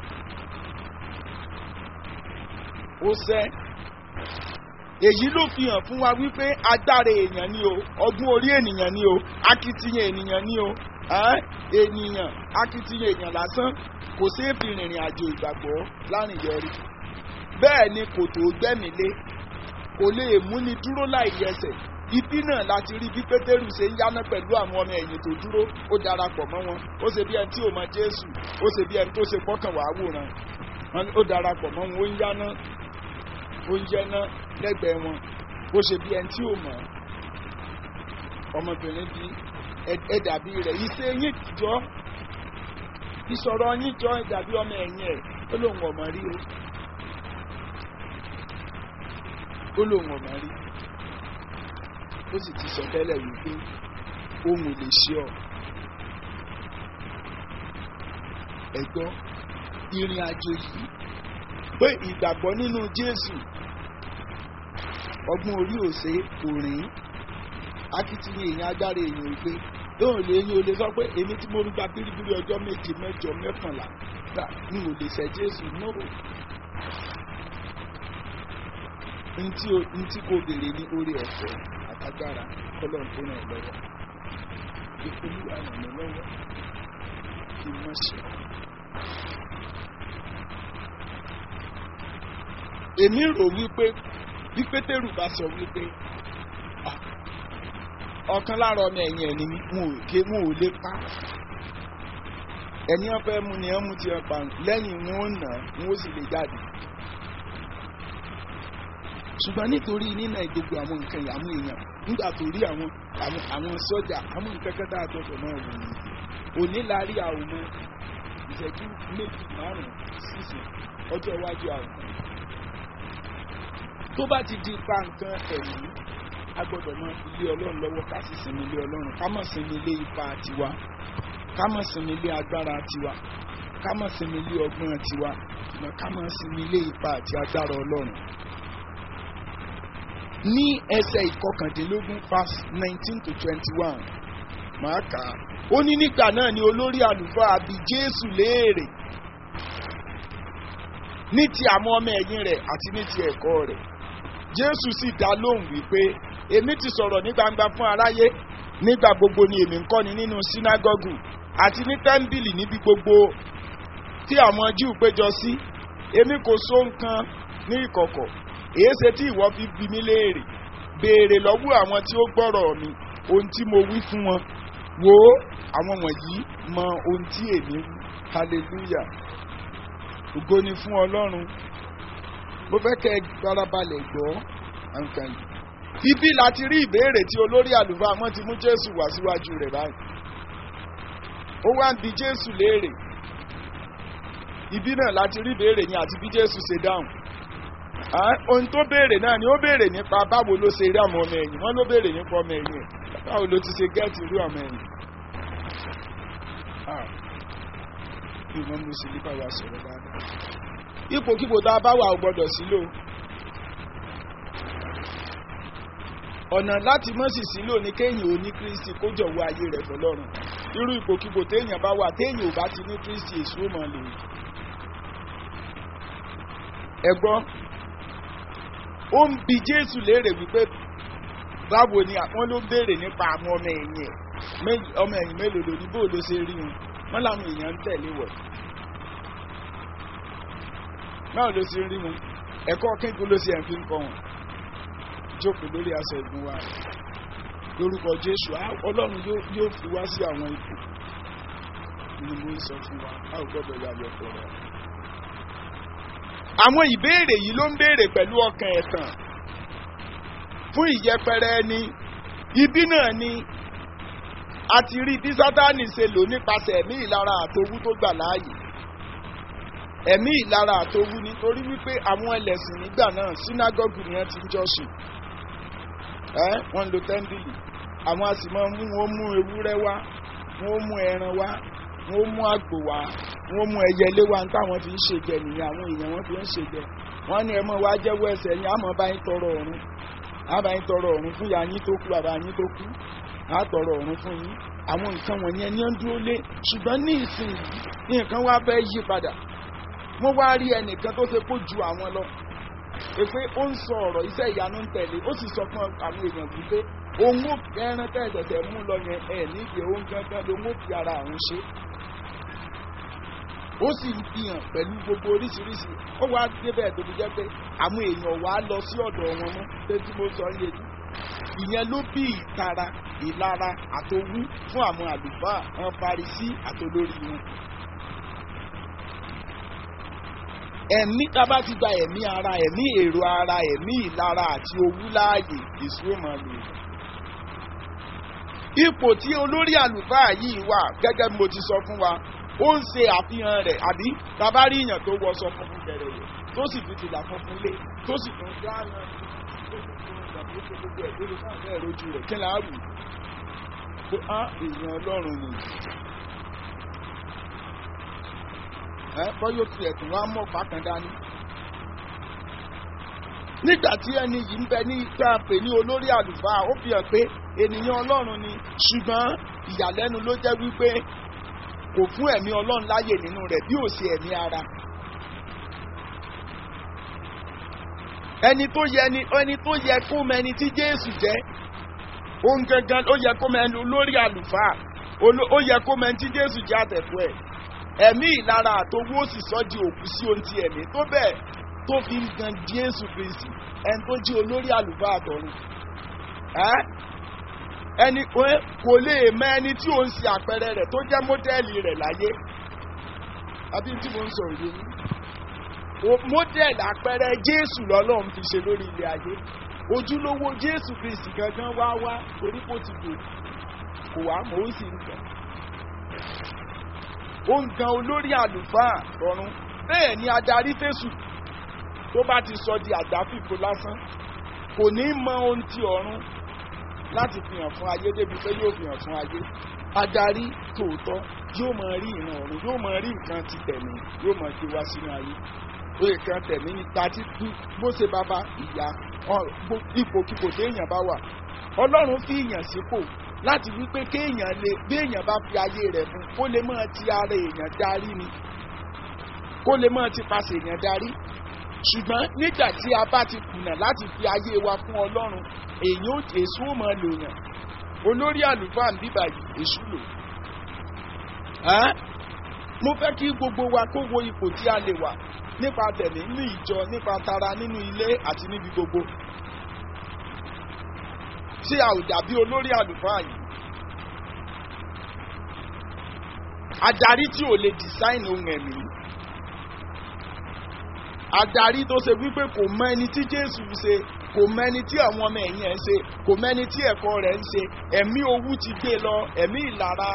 ọsẹ èyí ló fi hàn fún wa wípé agbára èèyàn ni o ọgbọ́n orí ènìyàn ni o akitiyan ènìyàn ni o ènìyàn akitiyan èèyàn lásán kò sí èfi rìnrìn àjò ìgbàgbọ́ láàrin yọrí bẹ́ẹ̀ ni kò tó gbẹ́mílé kò lè múni dúró láì yẹsẹ̀ ibi náà láti rí bí pétérù ṣe ń yáná pẹ̀lú àwọn ọmọ ẹ̀yìn tó dúró ó darapọ̀ mọ́ wọn ó ṣe bí ẹni tí ò mọ jésù ó ṣe bí ẹni tó ṣe gbọ́kàn wá wòran ó darapọ̀ mọ́ wọn ó ń yáná ó ń yẹná lẹ́gbẹ̀ẹ́ wọn ó ṣe bí ẹni tí ò mọ̀ ọmọbìnrin bí ẹ dàbí rẹ̀ iṣẹ́ yín jọ ìsọ̀rọ̀ yín jọ ẹ dàbí ọmọ ẹ̀yìn ẹ̀ ó lóun ọmọ rí o ó lóun ọmọ rí ó sì ti sọ tẹ́lẹ̀ wípé ohun ò lè ṣe ọ. ẹ̀gbọ́n ìrìn àjò yìí pé ìgbàgbọ́ nínú Jésù ọgbọ́n orí òsè kò rìn akitiyan èèyàn agbára èèyàn ìgbé lóhùn lè yín o lè sọ pé èmi tí mo ń gba bíríbírí ọjọ́ méje mẹ́jọ mẹ́kànlá n ò lè ṣe Jésù náà ntí kò béèrè ní orí ọ̀fẹ́ agbára kọlọ̀ tó ràn lọ́wọ́ ìpolúwa ràn mí lọ́wọ́ kí n má ṣe. èmi rò wípé bí pétérù bá sọ wípé ọ̀kan lára ọmọ ẹ̀yìn ẹ̀ ni wọn ò lè pa ẹni ọ̀fẹ́ mu ni ẹ̀ mú ti ẹ̀ pa lẹ́yìn wọn ò nà wọn ó sì lè jáde ṣùgbọ́n nítorí nínà gbogbo àwọn nǹkan ìyàmú èèyàn nígbà tó rí àwọn àwọn sọ́jà àwọn nǹkan kẹta àtọ́jọ́ náà wò ní òní la rí àwọn ọmọ ìṣẹ́jú méjì márùn-ún sísè ọjọ́ iwájú àwọn tó bá ti di pa nǹkan ẹ̀mí a gbọ́dọ̀ mọ ilé ọlọ́run lọ́wọ́ ká sì sinmi ilé ọlọ́run ká mọ̀ sinmi ilé ipa tiwa ká mọ̀ sinmi ilé agbára tiwa ká mọ̀ sinmi ilé ọgbọ́n tiwa ká mọ̀ sinmi ilé ipa àti agbára ọlọ́run ní ẹsẹ̀ ìkọkàndínlógún verse nineteen to twenty-one máa kà á ó ní nígbà náà ni olórí àlùfáà bi Jésù léèrè ní ti àwọn ọmọ ẹ̀yìn rẹ̀ àti ní ti ẹ̀kọ́ rẹ̀ Jésù sì dá lóhùn wípé èmi ti sọ̀rọ̀ ní gbangba fún aráyé nígbà gbogbo ni èmi ń kọ́ni nínú sínágọ́gù àti ní tẹ́ḿbìlì níbi gbogbo tí àwọn Júù péjọ sí èmi kò sọ nǹkan ní ìkọ̀kọ̀ èé ṣe tí ìwọ fi bi mí léèrè béèrè lọ́wọ́ àwọn tí ó gbọ́rọ̀ mi ohun tí mo wí fún wọn wò ó àwọn wọ̀nyí mọ ohun tí èmi wí hallelujah ògo ni fún ọlọ́run mo fẹ́ kẹ́ ẹ farabalẹ̀ gbọ́ nǹkan yìí ibi láti rí ìbéèrè tí olórí àlùfáà wọn ti mú jésù wá síwájú rẹ̀ báyìí ó wá ń bi jésù léèrè ibi náà láti rí ìbéèrè yẹn àti bí jésù ṣe dáhùn ohun tó béèrè náà ni ó béèrè nípa báwo ló ṣe rí àwọn ọmọ ẹ̀yìn wọn ló béèrè nípa ọmọ ẹ̀yìn ẹ̀ báwo ló ti ṣe gẹ́ẹ̀tì irú ọmọ ẹ̀yìn. bí wọ́n mú sí nípa wa sọ̀rọ̀ dáadáa. ipòkípò tá a bá wà ò gbọ́dọ̀ sílò. ọ̀nà láti mọ̀ sí sílò ni kéèyàn ò ní Kristi kó jọ̀wọ́ ayé rẹ̀ fọlọ́run irú ipòkípò téèyàn bá wà téèyàn ò bá ti ní Kristi èṣù ó máa lè ẹ gbọ́ ó ń bi jésù léèrè wípé báwo ni wọ́n ló béèrè nípa àwọn ọmọ ẹ̀yìn ẹ̀ Mé- ọmọ ẹ̀yìn mélòó ló ní bó ló ṣe rí wọn wọ́n làwọn èèyàn ń tẹ̀lé wọ̀ báwo ló ṣe rí wọn ẹ̀kọ́ kíkún ló ṣe ẹ̀ fi ń kọ́ wọn jókòó lórí aṣọ ìgún wa lórúkọ jésù á ọlọ́run yóò yóò fi wá sí àwọn ipò ni mo ń sọ fún wa a ò gbọ́dọ̀ yà lọ pọ̀ rẹ̀. àwọn ìbéèrè yìí ló ń béèrè pẹ̀lú ọkàn ẹ̀tàn fún ìyẹpẹrẹ ẹni ibi náà ni a ti rí bí sátánì ṣe lò nípasẹ̀ ẹ̀mí ìlara àtowú tó gbà láàyè ẹ̀mí ìlara àtowú nítorí wípé àwọn ẹlẹ́sìn nígbà náà sínágọ́gù ni wọ́n ti ń jọ́sìn ẹ́ wọ́n ń lo tẹ́ńdìlì àwọn a sì máa mú wọn mú ewúrẹ́ wá wọ́n mú ẹran wá wọ́n mú àgbò wá wọ́n mú ẹyẹlé wá ní táwọn fi ń ṣèjẹ nìyẹn àwọn èèyàn wọn fi ń ṣèjẹ wọ́n ní ẹ mọ̀ wá jẹ́wọ́ ẹsẹ̀ yín àmọ́ bá yín tọrọ ọ̀run àbá yín tọrọ ọ̀run fún ìyá yín tó kú bàbá yín tó kú á tọrọ ọ̀run fún yín àwọn nǹkan wọ̀nyẹn ní ó ń dúró lé ṣùgbọ́n ní ìsìn yìí ní nǹkan wá fẹ́ yí padà wọ́n wá rí ẹnìkan tó ṣe kó ju àwọn lọ èpè ó ń sọ ọ̀rọ̀ iṣẹ́ ìyanu ń tẹ̀lé ó sì sọ fún àwọn èèyàn wípé òun ò ẹran tẹ̀sẹ̀sẹ̀ mú lọ yẹn ẹ̀ nídìí òun gangan ló ń fi ara àwọn ṣe ó sì ń fi hàn pẹ̀lú gbogbo oríṣiríṣi ó wá débẹ̀ tó fi jẹ́ pé àwọn èèyàn wá lọ sí ọ̀dọ̀ wọn mọ́ pé tí mo sọ yé jù ìyẹn ló bí ìtara ìlara àtowú fún àwọn àlùfáà wọn parisí àtolórí wọn. ẹ̀mí tá a bá ti gba ẹ̀mí ara ẹ̀mí èrò ara ẹ̀mí ìlara àti owú láàyè èso ó máa lò. ipò tí olórí àlùfáà yìí wà gẹ́gẹ́ bí mo ti sọ fún wa ó ń ṣe àfihàn rẹ̀ àbí bàbá rí èèyàn tó wọṣọ funfun bẹ̀rẹ̀ rẹ̀ tó sì fi tìlà funfun lé tó sì tún dáná tó sì tún ìgbàgbọ́ tó gbogbo ẹ̀ lórí fún àbẹ́ ìrojú rẹ̀ kí láàrú pé á èèyàn ọlọ́run nìyí. ẹ bọ́yọ̀ tiẹ̀ tún wá mọ̀ fàkàn dání. nígbà tí ẹni yìí ń bẹ ní ìta pè ní olórí àlùfáà ó fi hàn pé ènìyàn ọlọ́run ni ṣùgbọ́n ìyàlẹ́nu ló jẹ́ wípé kò fún ẹ̀mí ọlọ́run láyè nínú rẹ̀ bí ò sí ẹ̀mí ara. ẹni tó yẹ ni ẹni tó yẹ kó mọ ẹni tí jésù jẹ́ òun gangan ó yẹ kó mọ ẹni olórí àlùfáà ó yẹ kó mọ ẹni tí jésù jẹ́ àtẹ̀fọ́ ẹ̀ ẹ̀mí ìlara àtowó sì sọ di òkú sí ohun ti ẹ̀mí tó bẹ́ẹ̀ tó fi ń gan jésù kristi ẹni tó jí olórí àlùfáà àtọ̀run ẹni kò lè mọ ẹni tí ò ń ṣe àpẹẹrẹ rẹ̀ tó jẹ́ mọ́dẹ́ẹ̀lì rẹ̀ láyé àbí tí mo ń sọ òye yín mọ́dẹ́ẹ̀lì àpẹẹrẹ jésù lọ́lọ́run fi ṣe lórí ilé ayé ojúlówó jésù kristi gangan wá wá torí kò ti dò kò wá mọ́ ó sì ń gbà ó ń gan olórí àlùfáà ọ̀run bẹ́ẹ̀ ni adarí fésù tó bá ti sọ di àgbáfìfo lásán kò ní mọ ohun ti ọ̀run láti fi hàn fún ayé débi pé yóò fi hàn fún ayé adarí tòótọ́ yóò máa rí ìran ọ̀run yóò máa rí nǹkan ti tẹ̀mí yóò máa gbé wá sínú ayé oyè kan tẹ̀mí ní tàbí bó ṣe bàbá ìyá ipòkipò téèyàn bá wà ọlọ́run fi ìyàn sípò láti wípé kéèyàn lè béèyàn bá fi ayé rẹ̀ fún kó lè máa ti ara èèyàn darí ni kó lè máa ti paṣẹ èèyàn darí ṣùgbọ́n nígbà tí a bá ti kùnà láti fi ayé wa fún ọlọ́run èèyàn ò èso ò máa lò yàn olórí àlùfáà ń bíbà yìí èṣù lò mo fẹ́ kí gbogbo wa kó wo ipò tí a lè wà nípa tẹ̀mí nínú ìjọ nípa tara nínú ilé àti níbi gbogbo tí a ò dàbí olórí àlùfáà yìí. Adarí tí ò lè design ohun ẹ̀mí. Adarí tó ṣe wípé kò mọ ẹni tí Jésù ṣe, kò mọ ẹni tí àwọn ọmọ ẹ̀yìn ẹ̀ ń ṣe, kò mọ ẹni tí ẹ̀kọ́ rẹ̀ ń ṣe, ẹ̀mí owú ti gbé lọ, ẹ̀mí ìlara.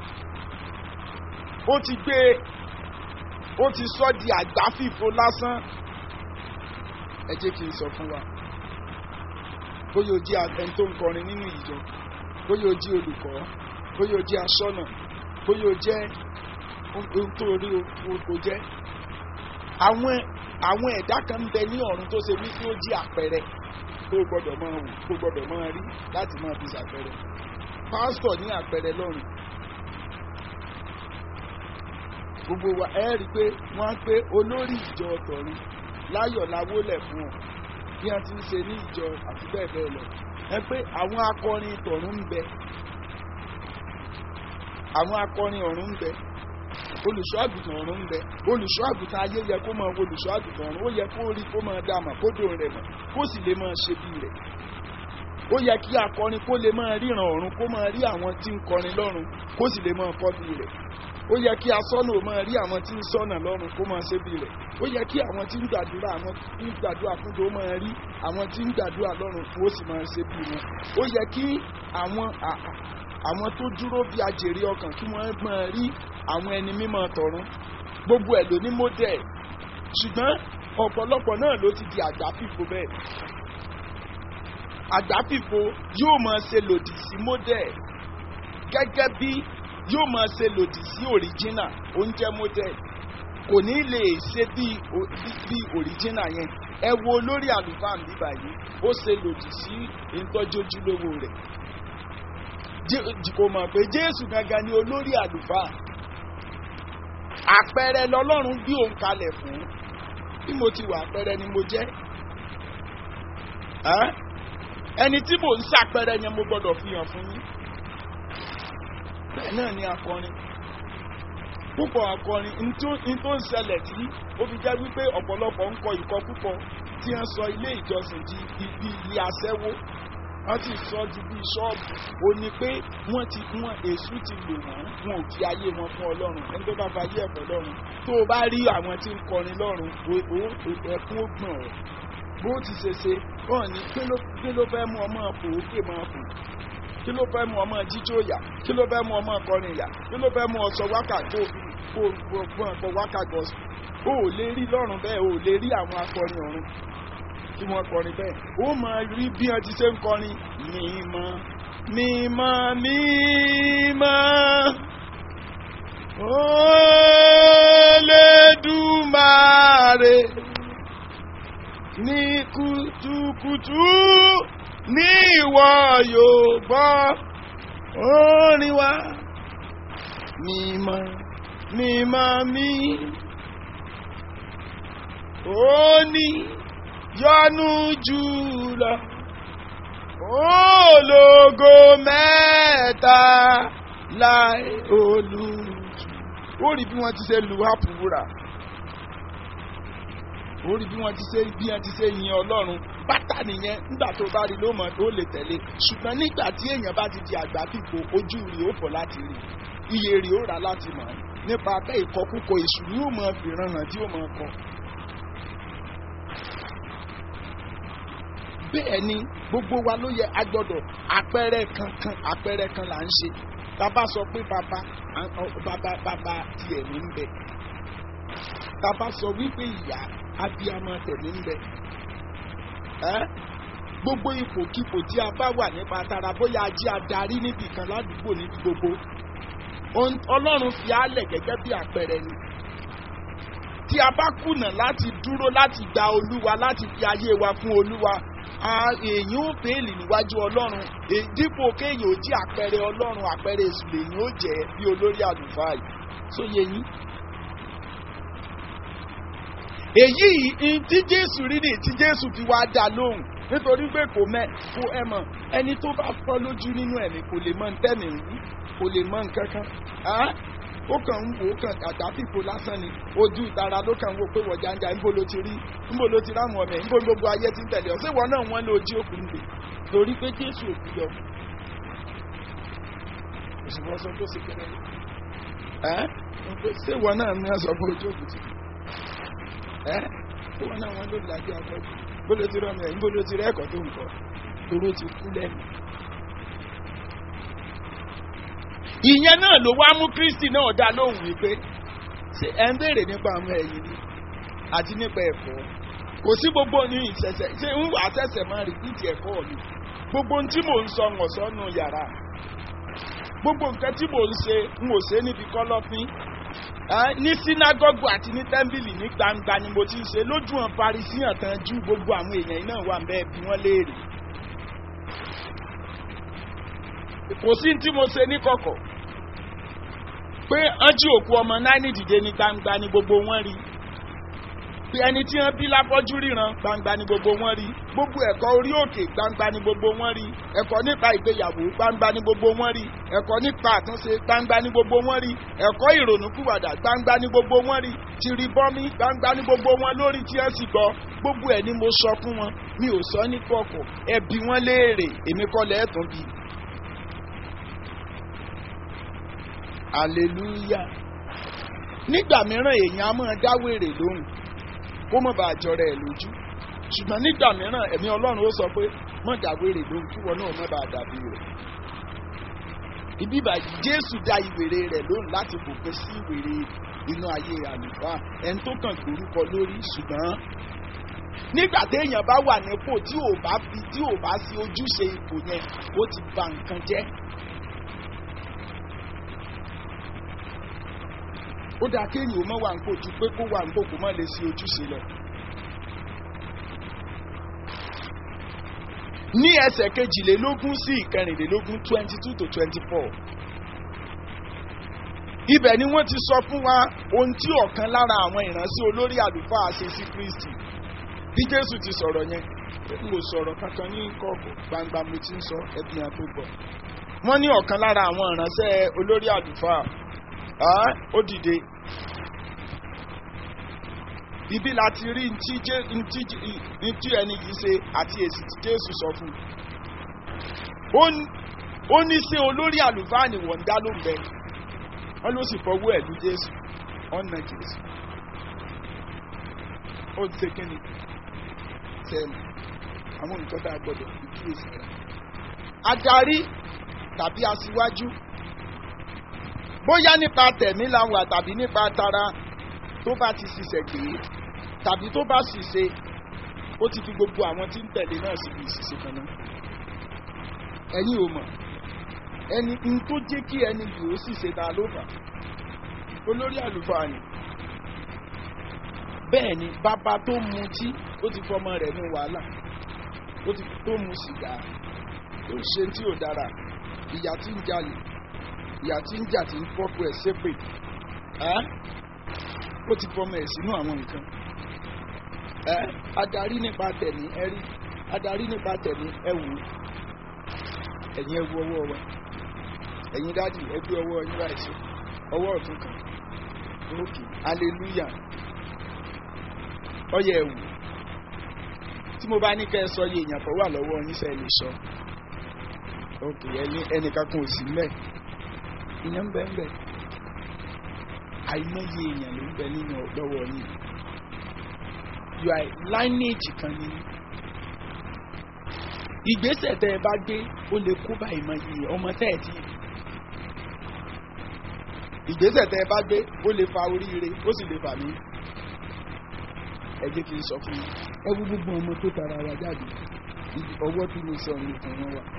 Ó ti gbé ó ti sọ di àgbáfìfo lásán. Ẹ jẹ́ kí n sọ fún wa bóyá o jẹ́ ẹni tó ń kọrin nínú ìjọ bóyá o jẹ́ olùkọ́ bóyá o jẹ́ aṣọ́nà bóyá o jẹ́ ohun tó rí o jẹ́. àwọn àwọn ẹ̀dá kan ń bẹ ní ọ̀run tó ṣe wípé ó jẹ́ àpẹẹrẹ tó gbọ́dọ̀ máa wù tó gbọ́dọ̀ máa rí láti máa fi ṣàpẹẹrẹ. pásítọ̀ ní àpẹẹrẹ lọ́run. gbogbo wa ẹ rí i pé wọ́n á pé olórí ìjọ ọ̀tọ̀run láyọ̀ láwólẹ̀ fún ọ bí wọ́n ti ń ṣe ní ìjọ àti bẹ́ẹ̀ bẹ́ẹ̀ lọ ẹ pé àwọn akọrin tọ̀run ń bẹ àwọn akọrin ọ̀run ń bẹ olùṣọ́ àgùntàn ọ̀run ń bẹ olùṣọ́ àgùntàn ayé yẹ kó máa wo olùṣọ́ àgùntàn ọ̀run ó yẹ kó rí kó máa dá mà kó dòun rẹ̀ mọ̀ kó sì lè máa ṣe bí rẹ̀ ó yẹ kí akọrin kó lè máa ríran ọ̀run kó máa rí àwọn tí ń kọrin lọ́run kó sì lè máa kọ́ bí rẹ̀ ó yẹ kí asọ́nà ò máa rí àwọn tí ń sọ́nà lọ́run kó máa ṣe bí rẹ̀ ó yẹ kí àwọn tí ń gbàdúrà àwọn tí ń gbàdúrà fúnjọ ó máa rí àwọn tí ń gbàdúrà lọ́run kó sì máa ṣe bí wọn ó yẹ kí àwọn àwọn tó dúró bí ajèrè ọkàn kí wọ́n máa rí àwọn ẹni mímọ́ tọ̀run gbogbo ẹ̀ ló ní mọ́dẹ̀ ṣùgbọ́n ọ̀pọ̀lọpọ̀ náà ló ti di àgbáfìfo bẹ́ẹ̀ àgbáfìfo yóò máa ṣe lòdì sí mọ́dẹ̀ gẹ́gẹ́ bí yóò máa ṣe lòdì sí òríjínà oúnjẹ mọ́dẹ̀ kò ní lè ṣe bí bí òríjínà yẹn ẹ wo olórí àlùfáà ń bíbà yìí ó ṣe lòdì sí ìtọ́jojúlówó rẹ̀ kò mọ̀ pé jésù gangan ni olórí àlùfáà àpẹẹrẹ lọlọ́run bí òun kalẹ̀ fún bí mo ti wà àpẹẹrẹ ni mo jẹ́ ẹni tí mò ń ṣàpẹẹrẹ yẹn mo gbọ́dọ̀ fi hàn fún yín bẹ́ẹ̀ náà ni akọrin púpọ̀ akọrin n tó ń ṣẹlẹ̀ tí ó fi jẹ́ wípé ọ̀pọ̀lọpọ̀ ń kọ ìkọ púpọ̀ tí wọ́n sọ ilé ìjọsìn di ibi ilé aṣẹ́wó wọ́n ti sọ di bíi ṣọ́ọ̀bù ó ní pé wọ́n ti wọ́n èṣù ti lò wọ́n wọn ò fi ayé wọn fún ọlọ́run ẹni tó bá fa ayé ẹ̀fọ́ lọ́run tó o bá rí àwọn tí ń kọrin lọ́run ẹkún ó gbọ̀n ọ́ bó ti ṣe ṣe wọ́n ní kí ló fẹ́ mú ọmọ òkè máa fò kí ló fẹ́ mú ọmọ jíjó yà kí ló fẹ́ mú ọmọ kọrin yà kí ló fẹ́ mú ọsọ wákà tó kó gbọ́n pọ̀ wákà gọ̀ọ́sì ó lè rí lọ́run bẹ́ẹ̀ ó lè rí àwọn akọrin ọ̀run tí wọ́n kọrin bẹ́ẹ̀ ó máa rí bí wọ́n ti ṣe ń kọrin mímọ́ mímọ́ mímọ́ Olódùmarè ní kùtùkùtù ní ìwọ yóò gbọ́ orin wa mímọ́ mímọ́ mí ó ní yọ́nú jùlọ ológo mẹ́ta láì olùjù ó rí bí wọ́n ti ṣe lu àpòwúrà ó rí bí wọ́n ti ṣe bí wọ́n ti ṣe yin ọlọ́run bàtà nìyẹn nígbà tó bá rí ló mọ̀ tó lè tẹ̀lé ṣùgbọ́n nígbà tí èèyàn bá ti di àgbà fìfò ojú rí ó fọ̀ láti rí iye rí ó rà láti mọ̀ nípa abẹ́ ìkọkúkọ èṣù ni ó mọ̀ fìràn hàn tí ó mọ̀ kọ. bẹ́ẹ̀ ni gbogbo wa ló yẹ agbọ́dọ̀ àpẹẹrẹ kankan àpẹẹrẹ kan là ń ṣe bàbá sọ pé bàbá bàbá bàbá tiẹ̀ ní ń bẹ bàbá sọ wípé ìyá abiyamọ tẹ̀mí ń bẹ gbogbo ipòkipò tí a bá wà nípa tara bóyá a jí adarí níbì kan ládùúgbò níbi gbogbo ọlọ́run fi álẹ̀ gẹ́gẹ́ bí àpẹẹrẹ ni tí a bá kùnà láti dúró láti gba olúwa láti fi ayé wa fún olúwa èèyàn ò fèèlì níwájú ọlọ́run dípò kéèyàn ò jí àpẹẹrẹ ọlọ́run àpẹẹrẹ èṣù lèyìn ó jẹ́ bí olórí àlùfáà yìí sóye yín. èyí tí jésù rí ni tí jésù fi wá dá lóhùn nítorí pé kò mẹ kó ẹ mọ ẹni tó bá fọ́ lójú nínú ẹ̀mí kò lè mọ ntẹ́mi wú kò lè mọ nǹkan kan ó kàn ń wò ó kàn àgbà fìfo lásán ni ojú ìtara ló kàn ń wò pé wọ́n jàǹjà ńbó ló ti rí ńbó ló ti ráwọn ọmọ ẹ̀ ńbó gbogbo ayé ti ń tẹ̀lé ọ síwọ náà wọ́n lé ojú òkú nìgbè torí pé jésù òkú yọ òṣùwọ̀n sọ tó ṣe kéré ẹ́ síwọ náà ní ọ̀sọ̀ pé ojú òkú ti ẹ́ síwọ náà wọ́n ló làjú afọ́jú ńbó ló ti rọ́ọ̀mù ẹ̀ ńbó ló ti rí ẹ̀kọ́ tó ń kọ́ toró ti kú lẹ́nu. ìyẹn náà ló wá mú kristi náà dá lóhùn wípé ṣe ẹ ń béèrè nípa àwọn ẹ̀yìn ni àti nípa ẹ̀kọ́ kò sí gbogbo ní ìṣẹ̀ṣẹ̀ ṣé ń wà ṣẹ̀ṣẹ̀ máa rìpíìtì ẹ̀kọ́ mi gbogbo ohun tí mò ń sọ ń ọ̀sọ́ nù yàrá gbogbo nǹkan tí mò ń ṣe ń ò ṣe níbi kọ́lọ́fín ní sínágọ́gù àti ní tẹ́ḿbìlì ní gbangba ni mo ti ń ṣe lójú hàn parisíyàn tán ju gbogbo àwọn èèyàn náà wà bẹ́ẹ̀ bí wọ́n léèrè kò sí tí mo ṣe ní kọ̀kọ̀ pé ọ́n jí òkú ọmọ náírà dìde ní gbangba ni gbogbo wọn rí pé ẹni tí wọ́n bí lápọ́jú ríran gbangba ni gbogbo wọn rí gbogbo ẹ̀kọ́ orí òkè gbangba ni gbogbo wọn rí ẹ̀kọ́ nípa ìgbéyàwó gbangba ni gbogbo wọn rí ẹ̀kọ́ nípa àtúnṣe gbangba ni gbogbo wọn rí ẹ̀kọ́ ìrònúkúwàdà gbangba ni gbogbo wọn rí tìrìbọmi gbangba ni gbogbo wọn lórí tí wọ́n sì gbọ́ gbogbo ẹ̀ ni mo sọ fún wọn mi ò sọ ní kọ̀kọ̀ ẹ bi wọ́n léèrè èmi kọ́ lẹ́ẹ̀tún bí. hallelujah nígbà mìíràn èèyàn á máa dáwèrè lóhùn kó mọ̀ bá àjọrẹ ẹ̀ lójú ṣùgbọ́n nígbà mìíràn ẹ̀mí ọlọ́run ó sọ pé mọ̀ dáwèrè lóhùn kí wọn náà mọ̀ bá dàbí rẹ̀ ibi ìbàjẹ́ jésù dá ìwèrè rẹ̀ lóhùn láti fòpin sí ìwèrè inú ayé àlùfáà ẹni tó kàn gbórúkọ lórí ṣùgbọ́n nígbà téèyàn bá wà nípò tí ò bá fi tí ò bá sí ojúṣe ipò yẹn ó ti ba nǹkan jẹ́ ó dáa kéèyàn ó mọ̀ wà ń kó ju pé kó wà ń kó kó mọ̀ lè sí ojúṣe lọ. ní ẹsẹ̀ kejìlélógún sí ìkẹrìnlélógún twenty two to twenty four ibẹ̀ ni wọ́n ti sọ fún wa ohun tí ọ̀kan lára àwọn ìránṣẹ́ olórí àlùfáà ṣe sí kristi bí jésù ti sọ̀rọ̀ yẹn n kò sọ̀rọ̀ kankan ní kọ̀ọ̀kọ̀ gbangba mo ti ń sọ ẹbí yẹn tó gbọ́ wọ́n ní ọ̀kan lára àwọn ìránṣẹ́ olórí àlùfáà ó dìde ibi láti rí ntí ẹni yìí ṣe àti èsì tí jésù sọ fún un ó ní ṣé olórí àlùfáà ni wọ́n ń dá ló ń bẹ wọ́n ló sì fọwọ́ ẹ̀ lú jésù ọ̀nà jésù ó ti ṣe kíni sẹ́nu àwọn nǹkan tá a gbọ́dọ̀ fi kíyèsí rẹ̀ adarí tàbí aṣíwájú bóyá nípa tẹ̀mí la wà tàbí nípa tara tó bá ti ṣiṣẹ́ gbé tàbí tó bá ṣìṣe ó ti fi gbogbo àwọn tí ń tẹ̀lé náà síbi ìṣiṣe kan náà ẹ̀yin ò mọ̀ ẹni n tó jẹ́ kí ẹni yìí ó ṣìṣe ta ló fà olórí àlùfáà ni bẹ́ẹ̀ ni bàbá tó mutí ó ti fọmọ rẹ̀ ní wàhálà ó ti tó mu sìgá ó ṣe tí ò dára ìyá tí ń jalè ìyá tí ń jà tí ń fọ́pọ̀ ẹ̀ ṣépè ẹ́ ó ti fọmọ ẹ̀ sínú àwọn nǹkan ẹ́ adarí nípa tẹ̀mí ẹ rí adarí nípa tẹ̀mí ẹ wò ó ẹ̀yin ẹ wo ọwọ́ wa ẹ̀yin dádì ẹ gbé ọwọ́ yín báyìí sí ọwọ́ ọ̀tún kan òkè hallelujah ọyẹ ẹ wò tí mo bá ní kẹ́ ẹ sọ iye èèyàn tó wà lọ́wọ́ yín sẹ́ lè sọ òkè ẹni ẹnìkan kan ò sí mẹ́ẹ̀ ìyẹn ń bẹ ń bẹ àìmọye èèyàn ló ń bẹ nínú lọ́wọ́ yín you are lineage kan ní ìgbésẹ̀ tẹ́ ẹ bá gbé ó lè kó bá ìmọye ọmọ tẹ́ ẹ ti ìgbésẹ̀ tẹ́ ẹ bá gbé ó lè fa oríire ó sì lè fà mí ẹ jẹ́ kí n sọ fún yín ẹ wú gbogbo ọmọ tó tara wa jáde ọwọ́ tí mo sọ nìkan wọn wà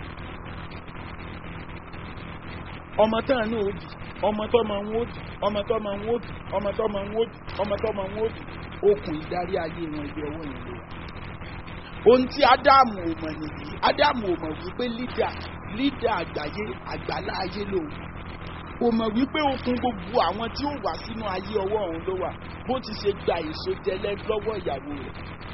ọmọ tán náà ó bì ọmọ tó máa ń wó bì ọmọ tó máa ń wó bì ọmọ tó máa ń wó bì ọmọ tó máa ń wó bì okùn ìdarí ayé wọn ibi ọwọ́ yẹn ló wà. ohun tí ádámù ò mọ̀ nìyí ádámù ò mọ̀ wípé lídà lídà àgbáyé àgbàlá ayé ló kò mọ̀ wípé okùn gbogbo àwọn tí ó wà sínú ayé ọwọ́ òun ló wà bó ti ṣe gba èso jẹlẹ lọ́wọ́ ìyàwó rẹ̀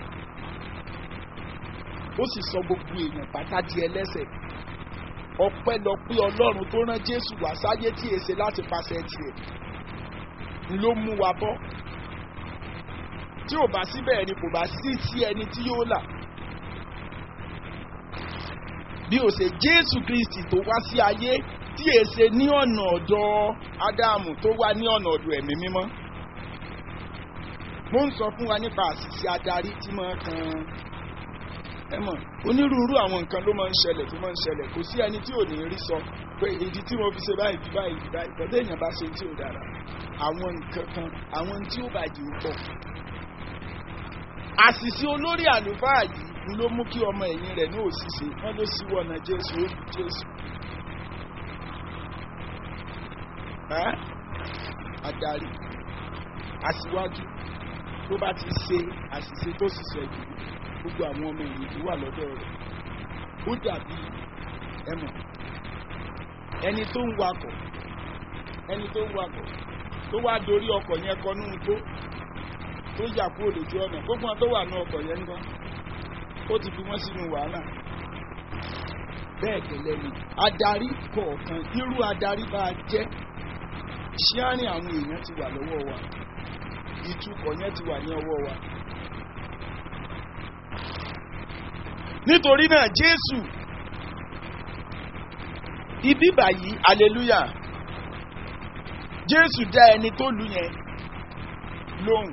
ó sì sọ gbogbo èèyàn pátá di ẹlẹ́sẹ̀ ọpẹ́lọpẹ́ ọlọ́run tó rán jésù wá sáyé tí èsè láti pàṣẹ tiẹ̀ ló mú wa bọ́ tí ò bá síbẹ̀ ni kò bá sí sí ẹni tí yóò là bí ó ṣe jésù kristi tó wá sí ayé tí èsè ní ọ̀nà ọ̀dọ̀ ádámù tó wá ní ọ̀nà ọ̀dọ̀ ẹ̀mí mímọ́ mo ń sọ fún wa nípa àṣìṣe adarí tí máa kan ẹ mọ̀ onírúurú àwọn nǹkan ló máa ń ṣẹlẹ̀ tó máa ń ṣẹlẹ̀ kò sí ẹni tí ò ní rí sọ pé ìdí tí mo fi ṣe báyìí bí báyìí bí báyìí tọ́jú èèyàn bá ṣe tí ò dára àwọn nǹkan kan àwọn tí ó bàjẹ́ ó pọ̀. àṣìṣe olórí àlùfáà yìí ló mú kí ọmọ ẹ̀yìn rẹ̀ ní òṣìṣẹ́ wọ́n ló sí wọ̀nà jésù ó bí jésù. adarí aṣíwájú tó bá ti ṣe àṣìṣe tó ṣiṣẹ́ jù gbogbo àwọn ọmọ ẹ̀yìn tó wà lọ́dọ̀ rẹ̀ ó dàbí ẹmọ ẹni tó ń wakọ̀ ẹni tó ń wakọ̀ tó wá dorí ọkọ̀ yẹn kọ nínú tó tó yà kúrò lójú ọ̀nà gbogbo wọn tó wà ní ọkọ̀ yẹn nǹkan ó ti fi wọ́n sínú wàhálà bẹ́ẹ̀ gẹ́lẹ́ ni adarí kọ̀ọ̀kan irú adarí bá a jẹ́ ṣíárìn àwọn èèyàn ti wà lọ́wọ́ wa ìtukọ̀ yẹn ti wà ní ọwọ́ wa. nítorí náà jésù ibi báyìí hallelujah jésù dá ẹni tó lù yẹn lóhùn.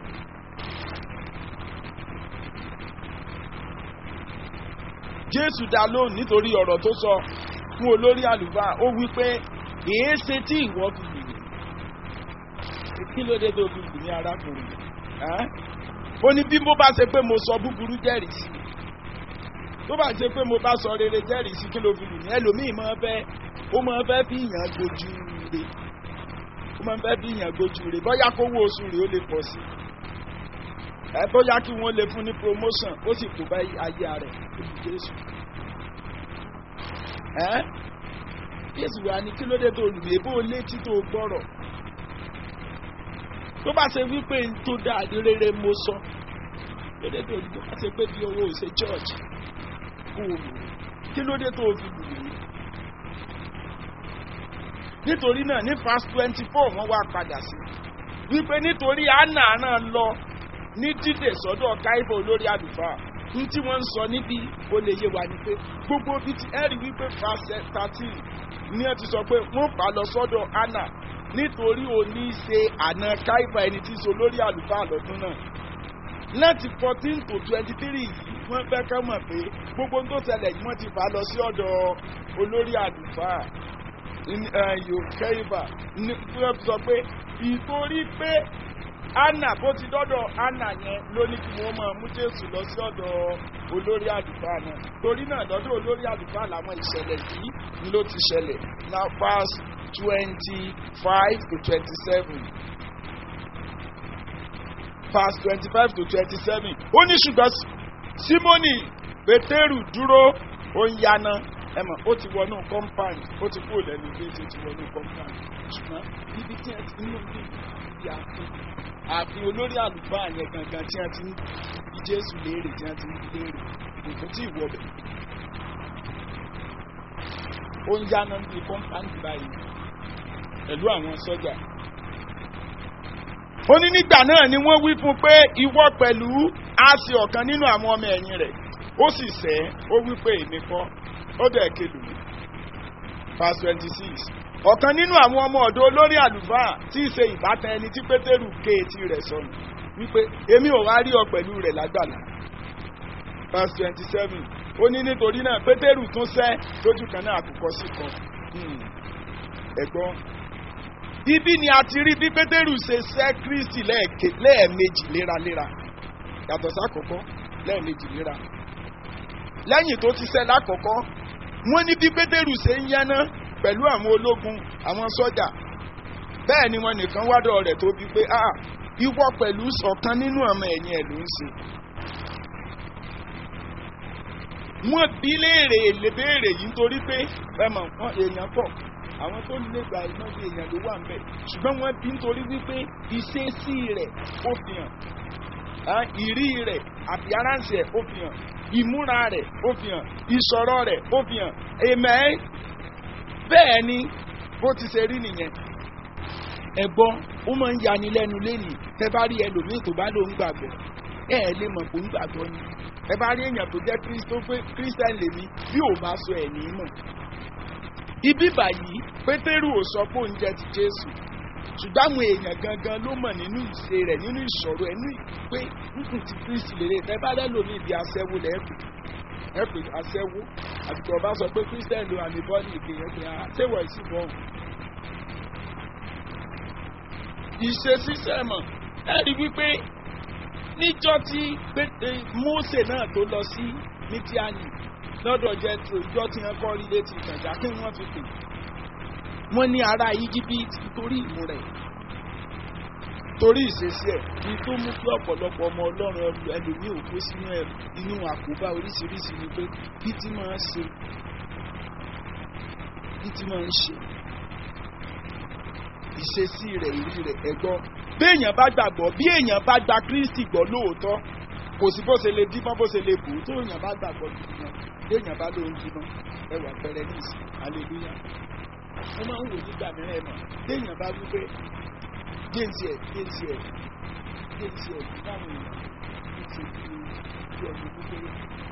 jésù dá lóhùn nítorí ọ̀rọ̀ tó sọ fún olórí àlùfáà ó wí pé èé ṣe tí ìwọ fi lù mí kí ló dé tó fi lù ní arákùnrin ó ní bí mo bá ṣe pé mo sọ búburú jẹ́rìí sí tó bá ṣe pé mo bá sọ rere jẹ́rìí sí kí ló fi lù mí ẹlòmíì máa fẹ́ ó máa fẹ́ fi yàn gojú re ó máa fẹ́ fi yàn gojú re bóyá kówó oṣù rẹ̀ ó lè pọ̀ sí ẹ bóyá kí wọ́n lè fún ní promotion ó sì kó bá ayé rẹ̀ lójú jésù ẹ jésù wa ní kí ló dé tó lù mí ebó létí tó gbọ́rọ̀ tó bá ṣe wípé n tó dáa ní rere mo sọ kí ló dé tó lù mí tó bá ṣe pé bí owó ṣe church kó o lù mí kí ló dé tó fi lù mí nítorí náà ní verse twenty four wọ́n wá padà sí wípé nítorí anna náà lọ ní dídè sọ́dọ̀ káífọ olórí àlùfáà ní tí wọ́n ń sọ níbi ó lè yé wa ni pé gbogbo bíi ti ẹ̀rí wípé verse thirteen ní ẹ ti sọ pé wọ́n fà lọ sọ́dọ̀ anna nítorí òní ṣe àna káífọ ẹni tí so lórí àlùfáà lọ́dún náà láti fourteen to twenty three yìí wọ́n fẹ́ ká mọ̀ pé gbogbo tó ṣẹlẹ̀ yìí wọ́n ti fà lọ sí ọ̀dọ̀ olórí àlùfáà yóò kẹ́yìnbà ní wọ́n sọ pé ìtorí pé anna bó ti dọ́dọ̀ anna yẹn ló ní kí wọ́n máa mú jésù lọ sí ọ̀dọ̀ olórí àlùfáà náà torí náà lọ́dọ̀ olórí àlùfáà làwọn ìṣẹ̀lẹ̀ yìí ló ti ṣẹlẹ̀ now pass twenty five to twenty seven pass twenty five to twenty seven ó ní ṣùgbọ́n simoni pétérù dúró ó ń yaná ẹ mọ̀ ó ti wọnú compound ó ti kúrò lẹ́nu ilé tó ti wọnú compound ṣùgbọ́n ibi tí ẹ ti ní ojú ìdí ààfin ààfin olórí àlùfáà yẹn gangan tí wọ́n ti ń fi jésù léèrè tí wọ́n ti ń léèrè kò tí ì wọbẹ̀. ó ń yáná bí compound báyìí pẹ̀lú àwọn sọ́jà. ó ní nígbà náà ni wọ́n wí fún pé ìwọ pẹ̀lú á sí ọ̀kan nínú àwọn ọmọ ẹ̀yìn rẹ̀ ó sì sẹ́ ó wí pé èmi kọ́ ó dẹ̀ kelù verse twenty six ọ̀kan nínú àwọn ọmọ ọ̀dọ́ olórí àlùfáà tí í ṣe ìbátan ẹni tí pétérù ké etí rẹ̀ sọnù wípé èmi ò wá rí ọ pẹ̀lú rẹ̀ lágbàlá verse twenty seven ó ní nítorí náà pétérù tún sẹ́ lójú kan náà àkùkọ sí kan ẹ̀gbọ́n ibi ni a ti rí bí pétérù ṣe sẹ́ kristi lẹ́ẹ̀mejì léraléra yàtọ̀ sákòókò lẹ́ẹ̀mejì léra lẹ́yìn tó ti sẹ́ lákọ̀ọ́kọ́ wọ́n ní bí pétérù ṣe ń yáná pẹ̀lú àwọn ológun àwọn sọ́jà bẹ́ẹ̀ ni wọn nìkan wádọ̀ rẹ̀ tó bí pé ah ìwọ pẹ̀lú ọ̀kan nínú ọmọ ẹ̀yìn ẹ̀ ló ń ṣe. wọ́n bí léèrè léèrè yìí nítorí pé ẹ̀mọ̀ wọn èèyàn pọ̀ àwọn tó lè gba iná bí èèyàn ló wà ńbẹ̀ ṣùgbọ́n wọ́n bí nítorí wípé ìṣesí rẹ̀ ó fi hàn ìrí rẹ̀ àti aránsì ẹ̀ ó fi hàn ìmúra rẹ̀ ó fi hàn ìsọ̀rọ̀ rẹ̀ ó fi hàn amen bẹ́ẹ̀ ni bó ti ṣe rí nìyẹn ẹ̀gbọ́n ó máa ń yani lẹ́nu lẹ́nìí tẹ́ bá rí ẹlòmíì tó bá ló ń gbàgbọ́ ẹ ẹ lè mọ̀ kó ń gbàgbọ́ ni ẹ bá rí èèyàn tó jẹ́ kírísítẹ́n lèmi bí ò bá sọ ẹ̀ ní mọ̀ ibi báyìí pétérù ò sọ pé òun jẹ́ ti jésù ṣùgbọ́n àwọn èèyàn gangan ló mọ̀ nínú ìṣe rẹ̀ nínú ìṣòro ẹ̀ ní pé nǹkan ti kristi lèrè tẹ́ bá lẹ́lòmíì bí aṣẹ́wó lẹ́ẹ̀kọ́ ẹ pè aṣẹ́wó àtìkọ́ ọba sọ pé christian lo àmì bọ́ọ̀lì ìgbìyànjú pé àṣẹwọ̀ ìsìn bọ́. ìṣesí sẹ́mọ̀ ẹ rí wípé níjọ́ tí Mósè náà tó lọ sí mídíánì lọ́dọ̀ jẹ́tro ìjọ tí wọ́n kọ́ rí létí ìtàjà kí wọ́n fi pè wọ́n ní ará íjíbítì torí ìmú rẹ̀ torí ìṣesí ẹ̀ ní tó mú kí ọ̀pọ̀lọpọ̀ ọmọ ọlọ́run ẹlòmíì ò kó sínú ẹ̀ inú àkóbá oríṣiríṣi ni pé bí tí máa ń ṣe bí tí máa ń ṣe ìṣesí rẹ̀ ìrí rẹ̀ ẹ̀gbọ́n béèyàn bá gbàgbọ́ bí èèyàn bá gba kristi gbọ́ lóòótọ́ kò sí bó ṣe lè dímọ́ bó ṣe lè bù ú tó èèyàn bá gbàgbọ́ gidi gan béèyàn bá lóun dímọ́ ẹwà pẹrẹ ní ìsìn hallelujah wọ́n máa ń wò nígbà mìíràn ẹ̀ mọ̀ béèyàn bá wí pé géǹtì ẹ̀ géǹtì ẹ̀ géǹtì ẹ̀ báwọn èèyàn ti ṣe bí bí ọmọ kékeré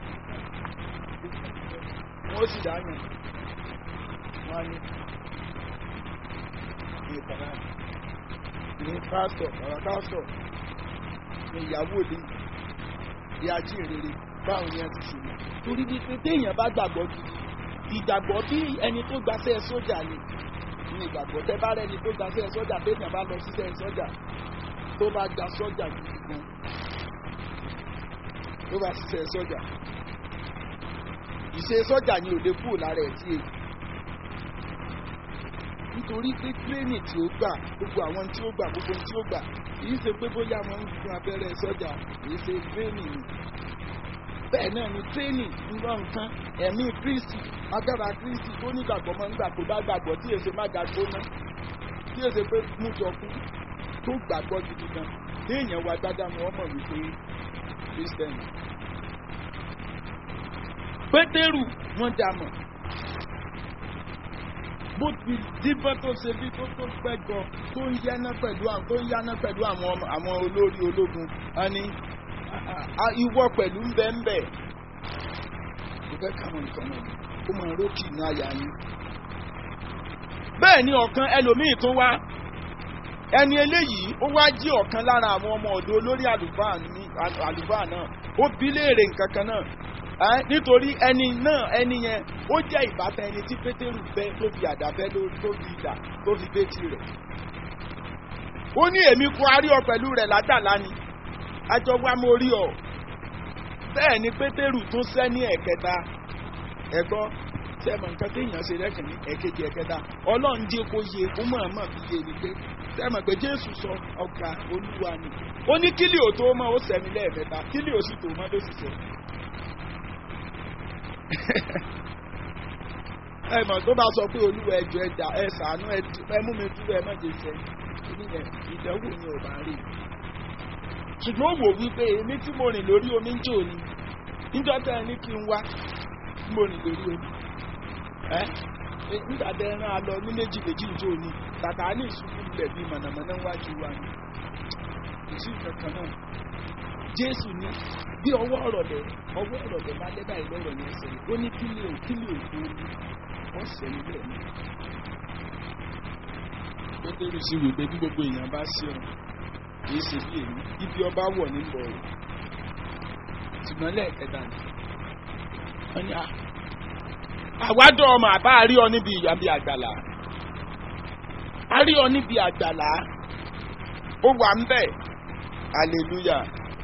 wọ́n sì dáyàn wọ́n á ní ìpàdà ní pásítọ̀ bàbá pásítọ̀ ní ìyàwó òde ìyá jíìrere báwọn yẹn ti ṣùgbọ́n torí wípé téèyàn bá gbàgbọ́ gidi ìgbàgbọ́ bí ẹni tó gbaṣẹ́ sójà ni ní ìgbàgbọ́ tẹ bá rẹni tó gbaṣẹ́ sójà téèyàn bá lọ síṣẹ́ sójà tó bá gba sójà gidi gan tó bá ṣiṣẹ́ sójà ìṣe sójà ni ò lè kúrò lára ẹ̀ tí èyí nítorí pé tírénì tí ó gbà gbogbo àwọn tí ó gbà gbogbo tí ó gbà kìí ṣe pé bóyá wọn ń gun abẹ́rẹ́ sọ́jà kìí ṣe tírénì ni bẹ́ẹ̀ náà ni tírénì ńlọ nǹkan ẹ̀mí kristi agbára kristi tó nígbàgbọ́ máa ń gbà tó bá gbàgbọ́ tí èsè má ga gbóná tí èsè pé mú jọ kú tó gbàgbọ́ gidi gan téèyàn wá gbádá ni wọ́n mọ̀ wípé kírísítẹ́nì pétérù wọ́n dá mọ̀ bó ti díbọ́n tó ṣe bí tó tó pẹ́ gan tó ń yáná pẹ̀lú àwọn tó ń yáná pẹ̀lú àwọn àwọn olórí ológun a ní ìwọ pẹ̀lú ń bẹ́ ń bẹ̀. mo fẹ́ káwọn nǹkan náà ó máa rókì ní àyà yín. bẹ́ẹ̀ ni ọ̀kan ẹlòmíì tó wá ẹni eléyìí ó wá jí ọ̀kan lára àwọn ọmọ ọ̀dọ́ olórí àlùfáà náà ó bí léèrè nǹkan kan náà nítorí ẹni náà ẹni yẹn ó jẹ́ ìbátan ẹni tí pétérù fẹ́ tó fi àdá fẹ́ tó fi ìdá tó fi bétí rẹ̀. ó ní èmi kò arí ọ pẹ̀lú rẹ̀ ládàlá ni àjọ wa mo rí ọ. bẹ́ẹ̀ ni pétérù tún sẹ́ ní ẹ̀kẹta ẹ̀gbọ́n sẹ́mọ̀ nǹkan téèyàn ṣe rẹ́kìn ní ẹ̀kejì ẹ̀kẹta ọlọ́run jẹ́ kó yẹ kó mọ̀ọ́mọ̀ fi yé ni pé sẹ́mọ̀ pé jésù sọ ọ̀gá olúwa ni ó ní kílì ò tó mọ́ ó sẹ́mi lẹ́ẹ̀mẹ́ta kílì ò sì tó mọ́ ló sì sẹ́mi ẹ mọ̀ tó bá sọ pé olúwa ẹjọ́ ẹja ẹ sàánú ẹ mú mi dúró ẹ má jẹ sẹ níyẹn ìdánwò yẹn ò bá rí ṣùgbọ́n ó wò wípé èmi tí mo rìn lórí omi ń jò ní níjọ́ tẹ́ ẹ ní kí n wá tí mo rìn lórí omi ẹ nígbà tẹ́ ẹ rán a lọ ní méjì méjì ń jò ní bàtà ní ìṣubú ilẹ̀ bíi mọ̀nàmọ́ná wájú wa ni kò sí kankan náà jésù ní bí ọwọ́ ọ̀rọ̀ lẹ̀ ọwọ́ ọ̀rọ̀ lẹ̀ bá dé báyìí lọ́rọ̀ yẹn sẹ́yìn ó ní kílè ò kílè ò tó ní wọ́n sẹ́yìn bẹ́ẹ̀ ni. pétérù sì wí pé bí gbogbo èèyàn bá sí ọ kìí ṣe bí èmi ibi ọba wọ̀ ní bọ̀ ọ́ ṣùgbọ́n lẹ́ẹ̀kẹta ni wọ́n ní àwádọ́ ọmọ àbá rí ọ níbi ìyàbí àgbàlá a rí ọ níbi àgbàlá ó wà ń bẹ̀ hallelujah.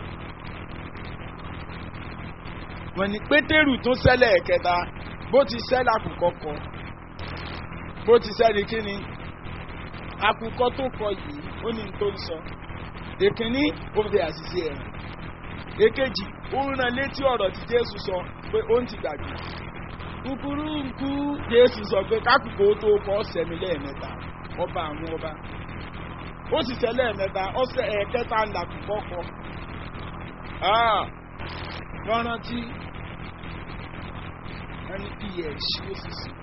wọ́n ní pétérù tún sẹ́lẹ̀ ẹ̀kẹta bó ti sẹ́lẹ̀ àkùkọ kọ bó ti sẹ́lẹ̀ kíni àkùkọ tó kọ yìí ó ní tó ń sọ èkíní ó fi àṣìṣe ẹ̀rìn èkejì ó ń rán létí ọ̀rọ̀ tí jésù sọ pé ó ń ti gbàgbé kúkúrú nkú jésù sọ pé kákùkọ tó kọ sẹ́mi lẹ́ẹ̀mẹ́ta ọba àwọn ọba ó sì sẹ́lẹ̀ ẹ̀mẹ́ta ọ̀sẹ̀ ẹ̀kẹta ńlá kùkọ kọ rántí ẹni bí ẹ ṣí ó sì sí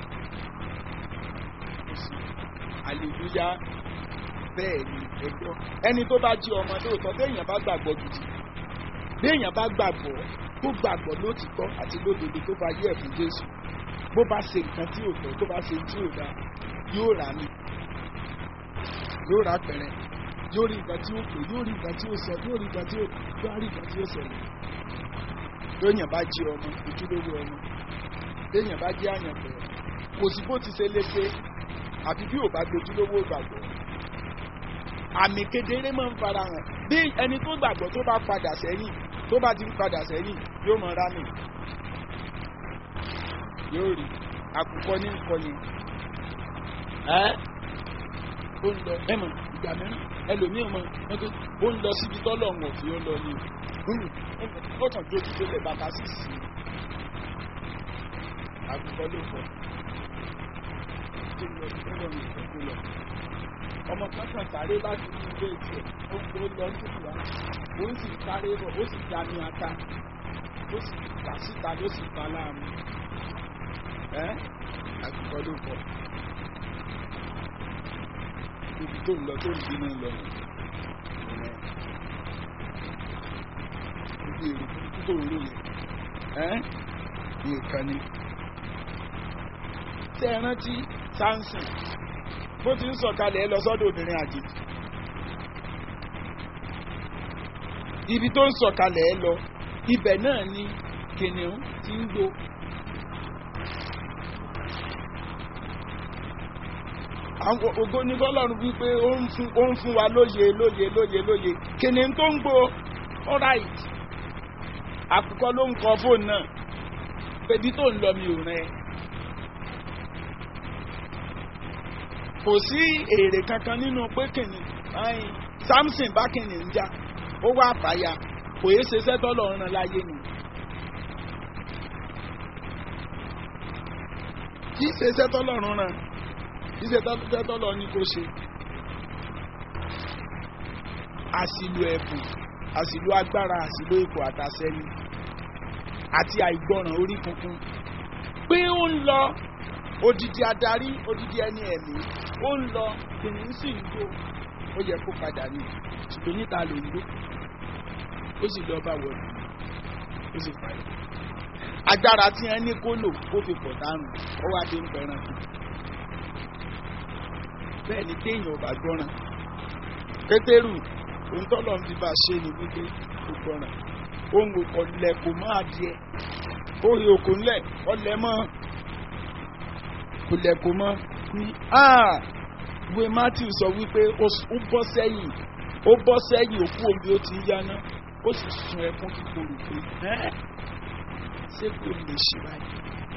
àlèlúyá bẹ́ẹ̀ ni ẹgbọ́ ẹni tó bá jí ọmọ lóòótọ́ téèyàn bá gbàgbọ́ gidi téèyàn bá gbàgbọ́ tó gbàgbọ́ lótìtọ́ àti lódodo tó bá yẹ fún jésù bó bá ṣe nǹkan tí ò fẹ́ tó bá ṣe tí ò dá yóò rà mí yóò rà pẹ̀rẹ̀ yóò rí nǹkan tí ó pè yóò rí nǹkan tí ó sọ yóò rí nǹkan tí ó yóò rí nǹkan tí ó ṣẹlẹ̀ lóyìn bá jí ọmọ ojúlówó ọmọ léyìn bá jí àyànfẹ́ kò sí bó ti ṣe léṣe àfi bí ò bá gbójúlówó gbàgbọ́ àmì kedere máa ń fara hàn bí ẹni tó gbàgbọ́ tó bá padà sẹ́yìn tó bá ti ń padà sẹ́yìn yóò mọ rámì yóò rí àkùkọ ní nǹkan yẹn ẹ ó ń lọ ẹ mọ ìgbà mìíràn ẹlòmíràn mọ ó ń lọ síbi tọ́lọ̀ ọ̀hún òfin ó lọ ní ó kàn tó ti délé bàtà sí sí àkùkọ ló fọ tó lọ tó lọ ní ìfẹ́ tó lọ ọmọ kan kan sáré láti ní ilé ìtẹ̀ ó ó lọ sí ìwà ó sì sáré bọ̀ ó sì dání ata ó sì kà síta ló sì pa láàmú ẹ́ àgùkọ ló pọ̀ ibi tó ń lọ tó ń bínú lọ nù ibi èrò tó ń lò yẹn ẹ́ nǹkan ni tẹ́ ẹ rántí Samson bó ti ń sọ̀kalẹ̀ ẹ lọ sọ́dọ̀ obìnrin àjèjì ibi tó ń sọ̀kalẹ̀ ẹ lọ ibẹ̀ náà ni kìnìún ti ń gbó àwọn ògo ní bọ́lọ́run wípé ó ń fún ó ń fún wa lóye lóye lóye lóye kìnìún tó ń gbó alright àkùkọ ló ń kọ fóònù náà pẹ̀bí tó ń lọ mi ò rẹ kò sí èrè kankan nínú pé kìnìún ayin Samson bá kìnìún jà ó wá àbáyà kò yé ṣe sẹ́tọ́ lọ́ọ́ ràn láyé nù. kì í ṣe sẹ́tọ́ lọ́rùn ràn kì í ṣe sẹ́tọ́ lọ́ọ́ ní kó ṣe. àṣìlò ẹ̀bùn àṣìlò agbára àṣìlò ipò àtàṣẹ́ni àti àìgbọràn orí kunkun pé ó ń lọ odidi adarí odidi ẹni ẹ̀mí ó ń lọ kìnìún sì ń gbó ó yẹ kó padà ní ṣùgbọ́n níta ló ń gbó ó sì lọ bá wọlé ó sì parí agbára tí wọn ní kó lò kó fi pọ̀ dànù ó wá dé ń pẹran kù bẹ́ẹ̀ ni téèyàn ò bá gbọ́ràn pétérù òun tọ́lọ̀ ń fi bá a ṣe ni wípé kò gbọ́ràn òun kò lẹ̀ kò mọ́ adìẹ ó rí òkò ńlẹ̀ ọlẹ̀ mọ́ kò lẹ̀ kò mọ́ ní ìwé matthew sọ wípé ó bọ́ sẹ́yìn ó bọ́ sẹ́yìn òkú omi ó ti ń yáná ó sì sun ẹkún kíkorò pé ṣé kò lè ṣe báyìí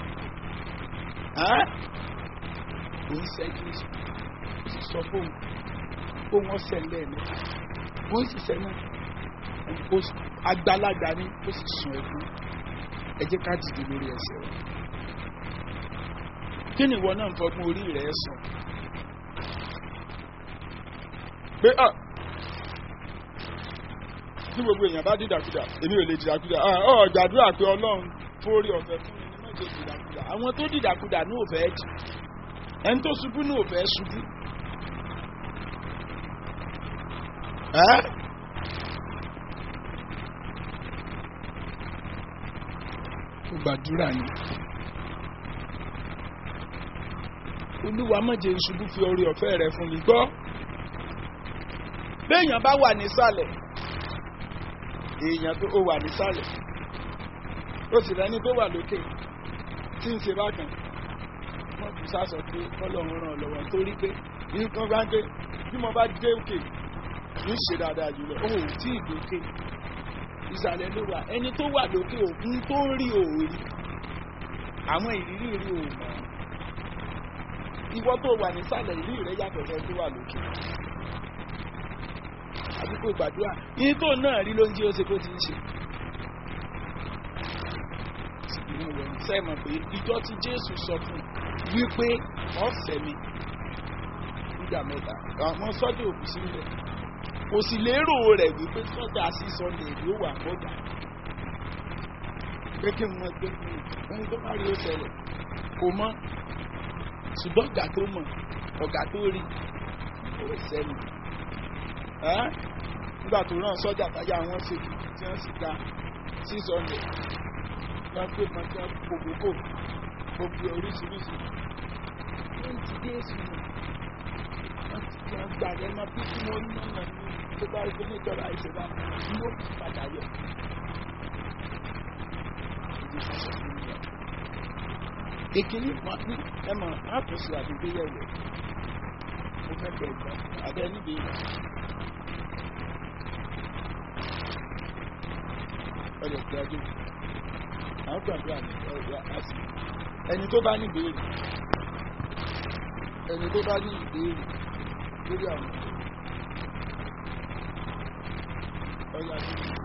kò ń ṣẹ́jú ó sì sọ fóun kó wọ́n ṣẹlẹ̀ ní wọ́n sì ṣẹlẹ̀ àgbàlagbà ni ó sì sun ẹkún ẹ jẹ́ ká dìde lórí ẹsẹ̀ rẹ̀ kí ni ìwọ náà ń fọgbọ́n orí rẹ̀ sùn pé ah tí gbogbo èèyàn bá dìdàkudà èmi ò lè dìdàkudà ọ gbàdúrà pé ọlọ́run fórí ọ̀fẹ́ fún mi ní mọ́jọ dìdàkudà àwọn tó dìdàkudà ní òfẹ́ jì ẹni tó ṣubú ní òfẹ́ ṣubú. ó gbàdúrà ni olúwa mọ̀jẹ̀ ìṣubú fi orí ọ̀fẹ́ rẹ fún mi gbọ́ béèyàn bá wà nísàlẹ̀ èèyàn tó wà nísàlẹ̀ ó sì rẹni tó wà lókè tí ń ṣe bákan wọ́n kù sásọ pé ọlọ́run ràn lọ́wọ́ torí pé nǹkan bá dé bí mo bá dé òkè ń ṣe dáadáa jùlọ ó tí ì dókè ìsàlẹ̀ ló wà ẹni tó wà lókè òkun tó ń rí òòrí àwọn ìrírí rí òòmọ̀ ìwọ tó wà nísàlẹ̀ ìrírí rẹ yàtọ̀ fẹ́ tó wà lókè àdúgbò gbàdúrà yìí tó náà rí ló ń jí ó ṣe kó ti ń ṣe. sẹ́mọ̀ pé ìjọ tí Jésù sọ fún wípé ọ̀sẹ̀ mi nígbà mẹ́ta àwọn sọ́jà òkú sílẹ̀ kò sì lérò rẹ̀ wípé sọ́jà sí Sunday ló wà bọ́dà pé kí n mọ pé ohun tó bá rí ó ṣẹlẹ̀ kò mọ̀ ṣùgbọ́n ọ̀gá tó mọ̀ ọ̀gá tó rí ó sẹ́nu nígbà tó rán sọ́jà táyà wọn ṣe tí wọ́n sì gba six hundred wọ́n pè mọ́ tí wọ́n kòkòkò gbogbo oríṣiríṣi wọ́n ti dé èsì nù wọ́n ti kí wọ́n gbà lẹ́nu bí kí wọ́n ní ọ̀nà ní tó bá rí pé níjọba ìṣèlú ní ó kì í padà yọ. ìkíní ẹ mọ̀ àtúnṣe àdúgbò yẹ̀wò mo fẹ́ kẹ́ ẹ̀ gbọ́ abẹ́ níbi ìlú. ọ̀rẹ́ ìgbàdo àwọn gbàdúrà ní ọ̀rẹ́ àṣì ẹni tó bá ní ìbéèrè ẹni tó bá ní ìbéèrè lórí àwọn ọ̀rẹ́ àṣì.